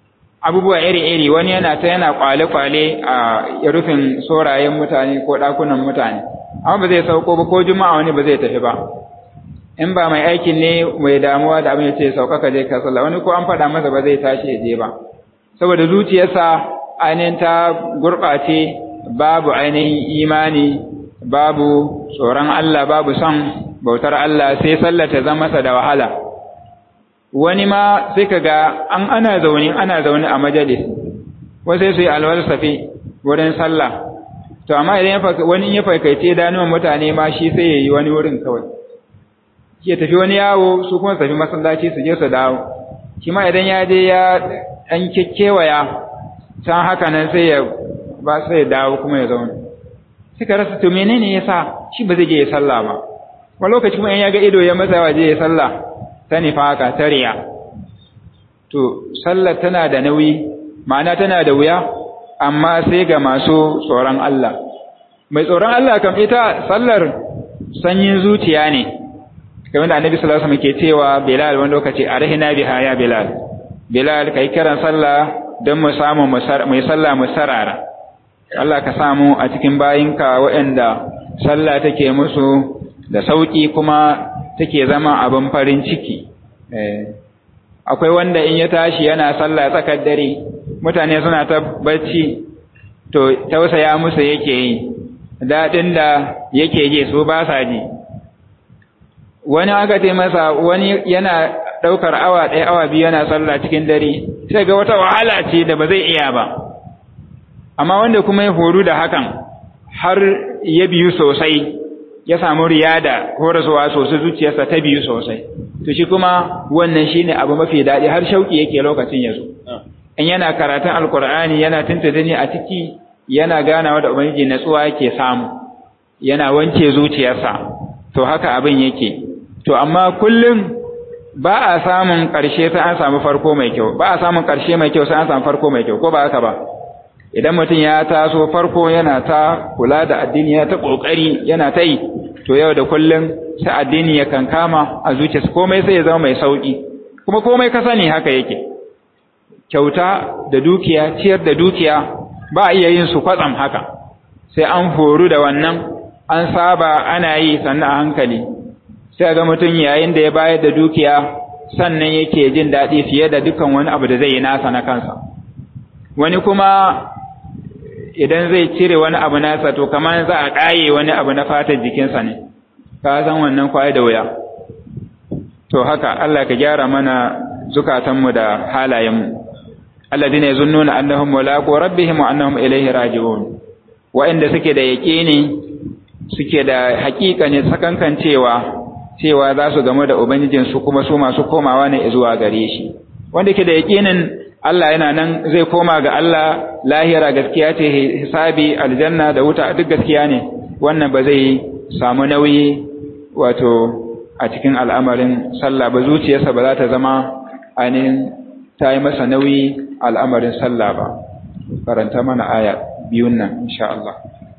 [SPEAKER 1] abubuwa iri-iri wani yana ta yana kwale-kwale a rufin sorayen mutane ko ɗakunan mutane amma ba zai sauko ba ko juma'a wani ba zai tafi ba in ba mai aikin ne mai damuwa da abin ya ce sauka ka je ka sallah wani ko an faɗa masa ba zai tashi ya je ba saboda zuciyarsa ainihin ta gurɓace babu ainihin imani babu tsoron Allah babu son bautar Allah sai sallah ta zama masa da wahala wani ma sai ka ga an ana zaune ana zaune a majalis wasu su yi alwalsafi wurin sallah to amma idan wani ya faikaice danuwan mutane ma shi sai ya yi wani wurin kawai ya tafi wani yawo su kuma tafi masallaci su je su dawo shi ma idan ya je ya ɗan kekkewaya can haka nan sai ya ba sai ya dawo kuma ya zauna suka rasa to menene yasa shi ba zai je ya sallah ba wani lokaci kuma in ya ga ido ya masa waje ya sallah ta nifaka ta riya to sallar tana da nauyi ma'ana tana da wuya amma sai ga masu tsoron Allah mai tsoron Allah kam ita sallar sanyin zuciya ne kamar da annabi sallallahu alaihi wasallam ke cewa Bilal wani lokaci arhina biha ya Bilal Bilal kai kiran sallah don mu samu mu yi sallah mu sarara Allah ka samu a cikin bayinka waɗanda sallah take musu da sauki kuma take zama abin farin ciki akwai wanda in ya tashi yana sallah tsakar dare mutane suna ta bacci to tausaya musu yake yi daɗin da yake ji su ba sa ji wani aka ce masa wani yana ɗaukar awa ɗaya awa biyu yana sallah cikin dare sai ga wata wahala ce da ba zai iya ba amma wanda kuma ya horu da hakan har ya biyu sosai ya samu riyada horaswa sosai zuciyarsa ta biyu sosai to shi kuma wannan shine abu mafi daɗi har shauki yake lokacin ya zo in yana karatun alkur'ani yana tuntuni a ciki yana ganawa da ubangiji natsuwa yake samu yana wanke zuciyarsa to haka abin yake to amma kullum ba a samun ƙarshe sai an samu farko mai kyau ba a samun ƙarshe mai kyau sai an samu farko mai kyau ko ba haka ba idan mutum ya taso farko yana ta kula da addini yana ta ƙoƙari yana ta yi to yau da kullum sai addini ya kankama a zuciyarsa komai sai ya zama mai sauƙi kuma komai ka sani haka yake kyauta da dukiya ciyar da dukiya ba a iya yin su kwatsam haka sai an horu da wannan an saba ana yi sannan a hankali sai ga mutum yayin da ya bayar da dukiya sannan yake jin daɗi fiye da dukkan wani abu da zai yi nasa na kansa wani kuma idan zai cire wani abu nasa to kamar za a ƙaye wani abu na fatar jikinsa ne ka san wannan kwaye da wuya to haka Allah ka gyara mana zukatanmu da halayenmu alladhina yazunnuna annahum mulaqu rabbihim wa annahum ilayhi raji'un wa'inda suke da yaqini suke da haƙiƙa ne sakankan cewa cewa za su gamu da ubangijin su kuma su masu komawa ne zuwa gare shi wanda ke da yaqinin Allah yana nan zai koma ga Allah lahira gaskiya ce hisabi aljanna da wuta duk gaskiya ne wannan ba zai samu nauyi wato a cikin al'amarin sallah ba zuciyarsa ba za ta zama ainihin ta yi masa nauyi al'amarin sallah ba karanta mana aya biyun nan insha Allah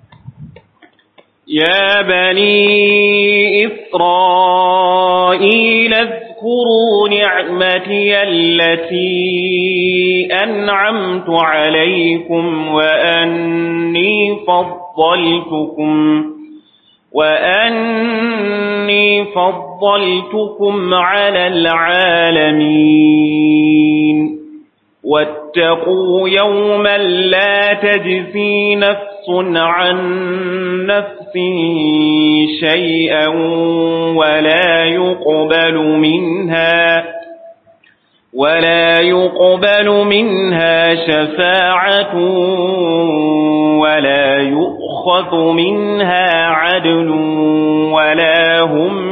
[SPEAKER 2] يا بني إسرائيل اذكروا نعمتي التي أنعمت عليكم وأني فضلتكم وأني فضلتكم على العالمين واتقوا يوما لا تجزي نفس عن نفس شيئا ولا يقبل منها ولا يقبل منها شفاعة ولا يؤخذ منها عدل ولا هم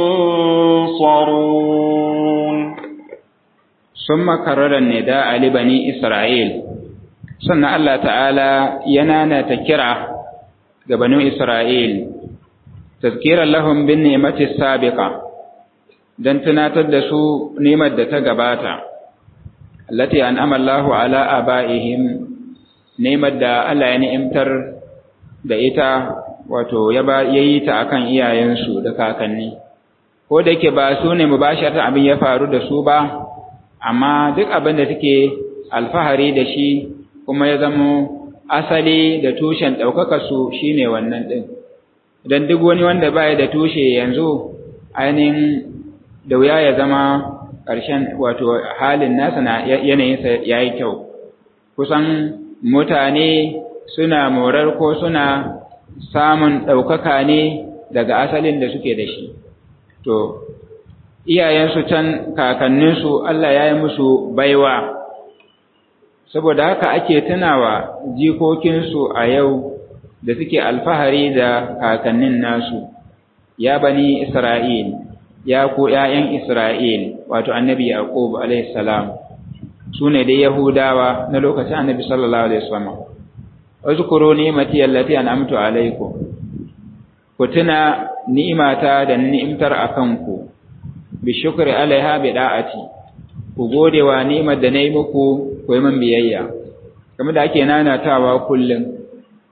[SPEAKER 2] ينصرون
[SPEAKER 1] ثم كرر النداء لبني إسرائيل sannan Allah ta'ala yana na ta kira ga banu Isra'il, tazkirar lahun bin nemati sabiqa don tunatar da su nemar da ta gabata, allati an amallahu ala aba'ihim nemar da Allah ya ni'imtar da ita wato ya yi ta akan iyayensu da kakanni, ko da yake ba su ne mu ba abin ya faru da su ba, amma duk abin da take alfahari da shi kuma ya zamo asali da tushen ɗaukakarsu shi ne wannan ɗin don duk wani wanda baya da tushe yanzu ainihin da wuya ya zama ƙarshen wato halin nasa na yanayinsa ya yi kyau kusan mutane suna morar ko suna samun ɗaukaka ne daga asalin da suke da shi to iyayensu can kakanninsu Allah ya yi musu baiwa saboda haka ake tunawa jikokinsu a yau da suke alfahari da kakannin nasu ya bani Isra'il ya ku ‘ya'yan Isra'il wato annabi Yaqub alaihi salam su ne dai Yahudawa na lokacin annabi sallallahu alaihi wasallam uzkuru ni'mati allati an'amtu alaikum ku tuna ni'imata da ni'imtar akan ku bi shukri alaiha bi da'ati ku gode wa ni'imar da nayi muku ku yi min biyayya kamar da ake nanatawa kullum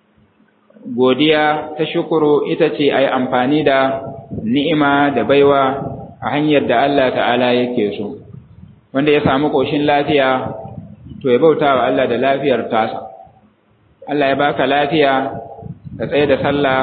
[SPEAKER 1] godiya ta shukuru ita ce ai amfani da ni'ima da baiwa a hanyar da Allah ta'ala yake so wanda ya samu koshin lafiya to ya bauta wa Allah da lafiyar tasa Allah ya baka lafiya ka tsaye da sallah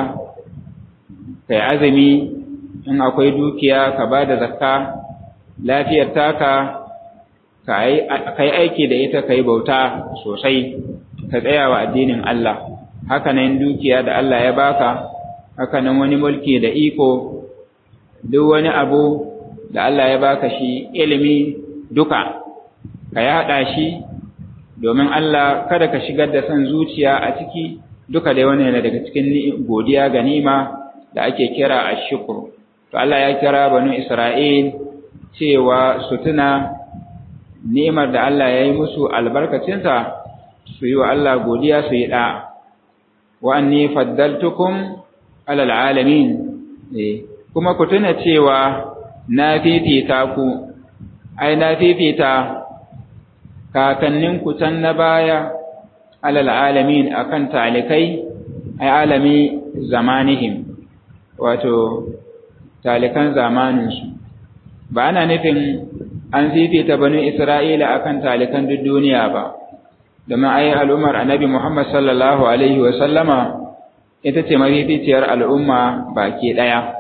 [SPEAKER 1] kai azumi in akwai dukiya ka ba da zakka lafiyar taka ka yi aiki da ita ka yi bauta sosai ka tsaya wa addinin Allah hakanan dukiya da Allah ya baka hakanan wani mulki da iko duk wani abu da Allah ya baka shi ilimi duka ka yaɗa shi domin Allah kada ka shigar da son zuciya a ciki duka dai wani yana daga cikin godiya ga nima da ake kira ashkur to Allah ya kira banu Isra'il cewa su tuna ni'imar da Allah ya yi musu albarkacinta su yi wa Allah godiya su yi da'a wa anni faddaltukum alal alamin kuma ku tuna cewa na fifita ku ai na fifita kakannin ku can na baya alal alamin akan talikai ai alami zamanihim wato talikan zamaninsu ba ana nufin an fifita banu isra'ila akan talikan duk duniya ba domin ai al'ummar annabi Muhammad sallallahu Alaihi wasallama ita ce mafificiyar al'umma baki ɗaya.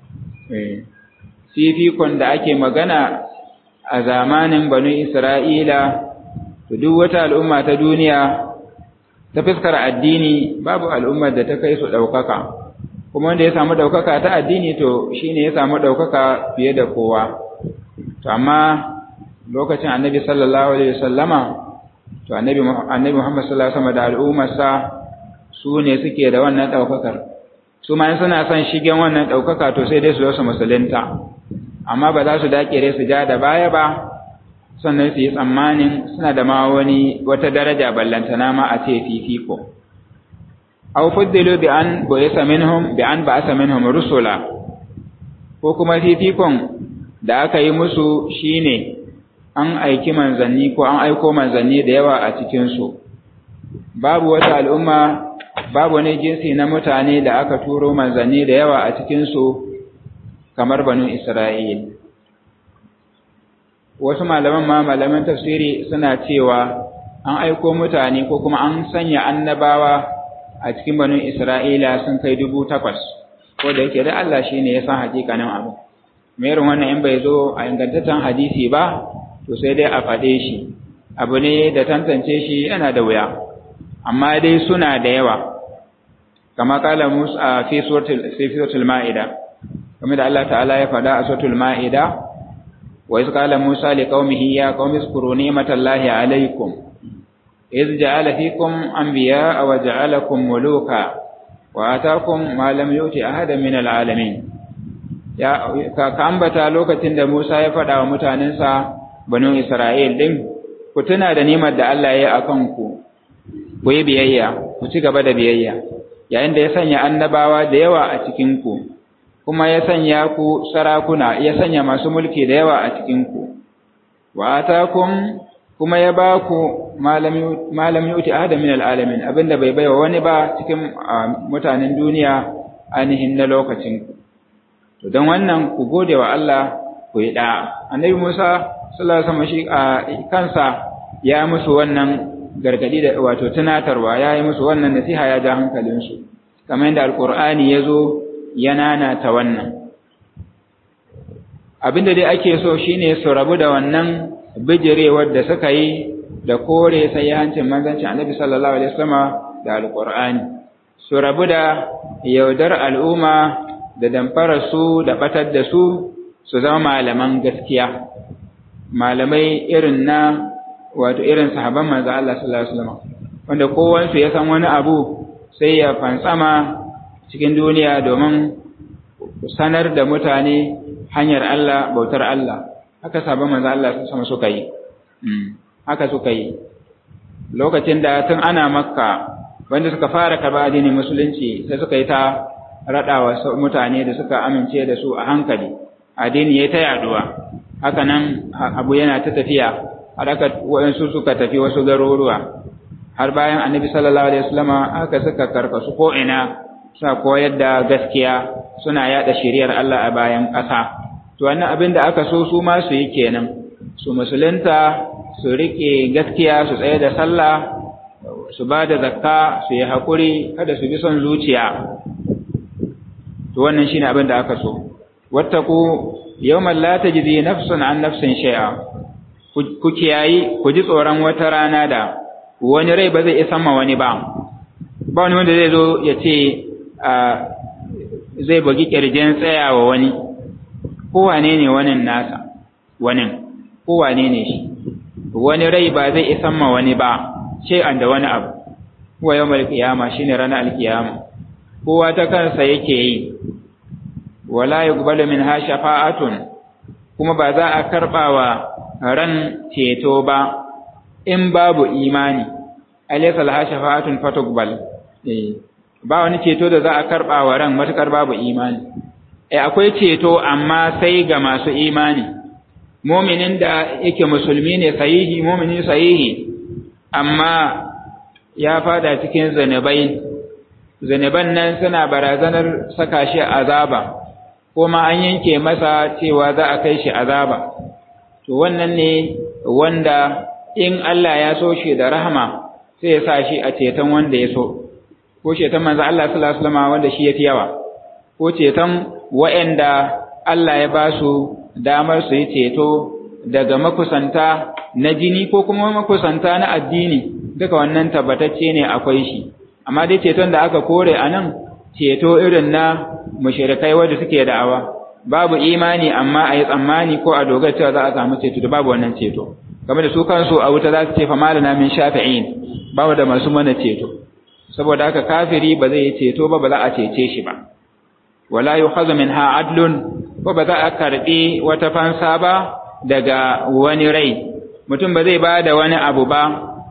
[SPEAKER 1] Fifikon da ake magana a zamanin banu Isra'ila, duk wata al'umma ta duniya ta fuskar addini babu al'ummar da ta kai su ɗaukaka, kuma wanda ya samu ɗaukaka ta addini to shi ne ya samu ɗaukaka fiye da kowa. To, amma lokacin annabi sallallahu Alaihi wasallama to annabi annabi Muhammad sallallahu alaihi wasallam da al'ummarsa su ne suke da wannan daukakar su ma suna son shigen wannan daukaka to sai dai su zo su musulunta amma ba za su dakire su ja da baya ba sannan su yi tsammanin suna da ma wani wata daraja ballantana ma a ce fifiko aw fuddilu bi an bu'isa minhum bi an ba'asa minhum rusula ko kuma fifikon da aka yi musu shine an aiki manzanni ko an aiko manzanni da yawa a cikinsu babu wata al'umma babu wani jinsi na mutane da aka turo manzanni da yawa a cikinsu kamar banu Isra'il. Wasu malaman ma malaman tafsiri suna cewa an aiko mutane ko kuma an sanya annabawa a cikin banu Isra'ila sun kai dubu takwas, ko da yake da Allah shi ne ya san hakikanin abu. Merin wannan in bai zo a ingantaccen hadisi ba, to sai dai a faɗe shi abu ne da tantance shi yana da wuya amma dai suna da yawa kama kala musa a fi suratul ma'ida kamar da Allah ta'ala ya faɗa a suratul ma'ida wa iz qala musa li qaumihi ya qaumi zkuru ni'matallahi alaykum iz ja'ala fikum anbiya'a wa ja'alakum muluka wa ataakum ma lam yuti ahadan min al'alamin ya ka ambata lokacin da Musa ya faɗa wa mutanensa banu Isra'il ɗin, ku tuna da nimar da Allah ya yi a kanku, ku yi biyayya, ku ci gaba da biyayya, yayin da ya sanya annabawa da yawa a cikinku, kuma ya sanya ku sarakuna, ya sanya masu mulki da yawa a cikinku, wa atakum kuma ya ba ku malam yuti ahada min al'alamin abinda bai baiwa wani ba cikin mutanen duniya ainihin na lokacinku. To, don wannan ku gode wa Allah ku yi ɗa'a. Annabi Musa sallallahu alaihi wasallam shi a kansa ya musu wannan gargadi da wato tunatarwa ya yi musu wannan nasiha ya ja hankalinsu kamar yadda alkur'ani ya zo ya nanata wannan abinda dai ake so shine su rabu da wannan bijirewar da suka yi da kore sai hancin manzancin annabi sallallahu alaihi wasallam da alkur'ani su rabu da yaudar al'umma da damfara su da batar da su su zama malaman gaskiya malamai irin na wato irin sahaban manzo Allah sallallahu alaihi wasallam wanda kowansu ya san wani abu sai ya fansama cikin duniya domin sanar da mutane hanyar Allah bautar Allah haka sahaban manzo Allah sallallahu suka yi haka suka yi lokacin da tun ana makka wanda suka fara karba addinin musulunci sai suka yi ta raɗawa mutane da suka amince da su a hankali addini ya ta yaduwa haka nan abu yana ta tafiya har aka waɗansu suka tafi wasu garuruwa har bayan annabi sallallahu alaihi wasallama aka suka karkasu ko ina suna koyar da gaskiya suna yada shiriyar Allah a bayan ƙasa to wannan abin da aka so su ma su yi kenan su musulunta su rike gaskiya su tsaye da sallah su ba da zakka su yi haƙuri kada su bi son zuciya to wannan shine abin da aka so wattaku yawman la tajzi nafsun an nafsin shay'a ku kiyayi ku ji tsoron wata rana da wani rai ba zai isa ma wani ba ba wani wanda zai zo ya ce zai bugi kirjin tsayawa wani kowane ne wani nasa wani kowane ne shi wani rai ba zai isa ma wani ba an da wani abu wa yawmal qiyama shine ranar alkiyama kowa ta kansa yake yi wala yuqbalu minha shafa'atun kuma ba za a karbawa ran ceto ba in babu imani alaysa laha shafa'atun fatuqbal eh ba wani ceto da za a karba wa ran matukar babu imani eh akwai ceto amma sai ga masu imani mu'minin da yake musulmi ne sahihi mu'mini sahihi amma ya fada cikin zanabai zanaban nan suna barazanar saka shi azaba kuma an yanke masa cewa za a kai shi azaba to wannan ne wanda in Allah ya so shi da rahama sai ya sa shi a ceton wanda ya so ko ceton manzo Allah sallallahu alaihi wasallam wanda shi yafi yawa ko ceton waɗanda Allah ya ba su damar su yi ceto daga makusanta na jini ko kuma makusanta na addini duka wannan tabbatacce ne akwai shi amma dai ceton da aka kore a nan ceto irin na mushrikai wanda suke da'awa babu imani amma a yi tsammani ko a dogara cewa za a samu ceto da babu wannan ceto game da su kansu a wuta za su ce fa malana min shafi'in babu da masu mana ceto saboda haka kafiri ba zai yi ceto ba ba za a cece shi ba wala yukhadhu minha adlun ko ba za a karbi wata fansa ba daga wani rai mutum ba zai ba da wani abu ba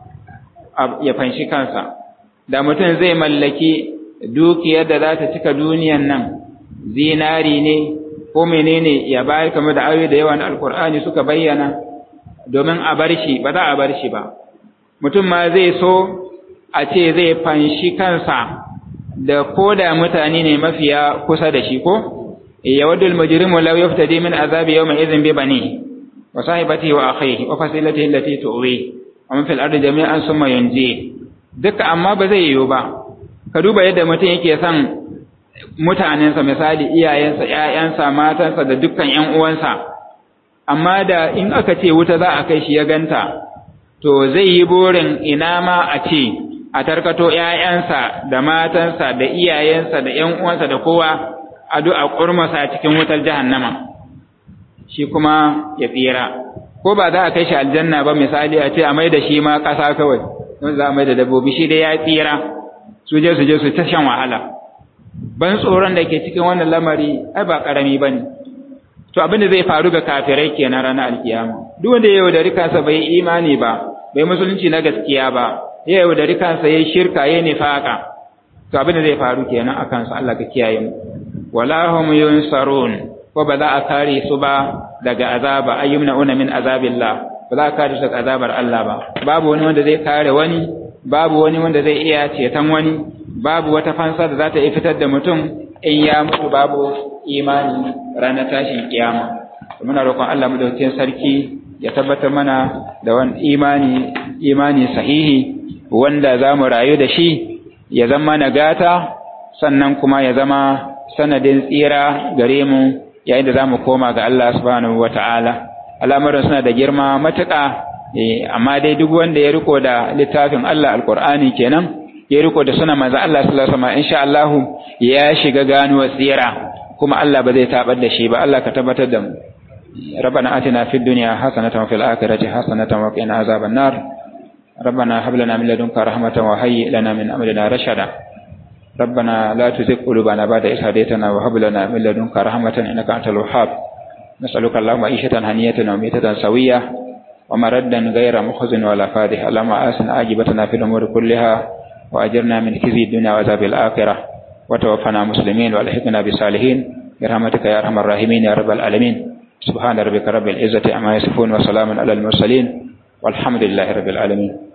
[SPEAKER 1] ya fanshi kansa da mutum zai mallaki dukiyar da za ta cika duniyan nan zinari ne ko menene ya bayar kamar da ayoyi da yawa na alkur'ani suka bayyana domin a bar shi ba za a bar shi ba mutum ma zai so a ce zai fanshi kansa da koda mutane ne mafiya kusa da shi ko yawaddu al-mujrimu law yaftadi min azabi yawma idhin bi bani wa sahibatihi wa akhihi wa fasilatihi allati tuwi wa man fil ardi jami'an summa yunji duka amma ba zai yiwu ba ka duba yadda mutum yake son mutanensa misali iyayensa ƴaƴansa matansa da dukkan ƴan uwansa amma da in aka ce wuta za a kai shi ya ganta to zai yi burin ina ma a ce a tarkato ƴaƴansa da matansa da iyayensa da ƴan uwansa da kowa a a kurmasa cikin wutar jahannama shi kuma ya tsira ko ba za a kai shi aljanna ba misali a ce a mai da shi ma ƙasa kawai don za a mai da dabbobi shi dai ya tsira su je su je su ta shan wahala ban tsoron da ke cikin wannan lamari ai ba karami bane to abin da zai faru ga kafirai kenan ranar alkiyama duk wanda ya yaudari kansa bai imani ba bai musulunci na gaskiya ba ya yaudari kansa ya shirka ya nifaka to abin da zai faru kenan a kansa Allah ka kiyaye mu wala hum yunsarun ko ba za a kare su ba daga azaba ayyumna una min azabillah ba za a kare su daga azabar Allah ba babu wani wanda zai kare wani babu wani wanda zai iya ceton wani babu wata fansa da za ta iya fitar da mutum in ya mutu babu imani ranar tashin kiyama muna roƙon Allah madaukakin sarki ya tabbatar mana da wani imani imani sahihi wanda za mu rayu da shi ya zama nagata sannan kuma ya zama sanadin tsira gare mu yayin da za mu koma ga Allah subhanahu wa ta'ala al'amuran suna da girma matuƙa amma dai duk wanda ya riko da littafin Allah alƙur'ani kenan ya riko da suna manzo Allah sallallahu alaihi wasallam insha Allah ya shiga ganuwa tsira kuma Allah ba zai tabar da shi ba Allah ka tabbatar da mu ربنا آتنا في الدنيا حسنة وفي الآخرة حسنة وقنا عذاب النار ربنا هب لنا من لدنك رحمة وهيئ لنا من أمرنا رشدا ربنا لا تزغ قلوبنا بعد إذ هديتنا وهب لنا من لدنك رحمة إنك أنت الوهاب نسألك اللهم عيشة هنية وميتة سوية ومردا غير مخزن ولا فادح اللهم آسن عاجبتنا في الأمور كلها وأجرنا من خزي الدنيا وعذاب الآخرة وتوفنا مسلمين والحقنا بالصالحين برحمتك يا أرحم الراحمين يا رب العالمين سبحان ربك رب العزة عما يصفون وسلام على المرسلين والحمد لله رب العالمين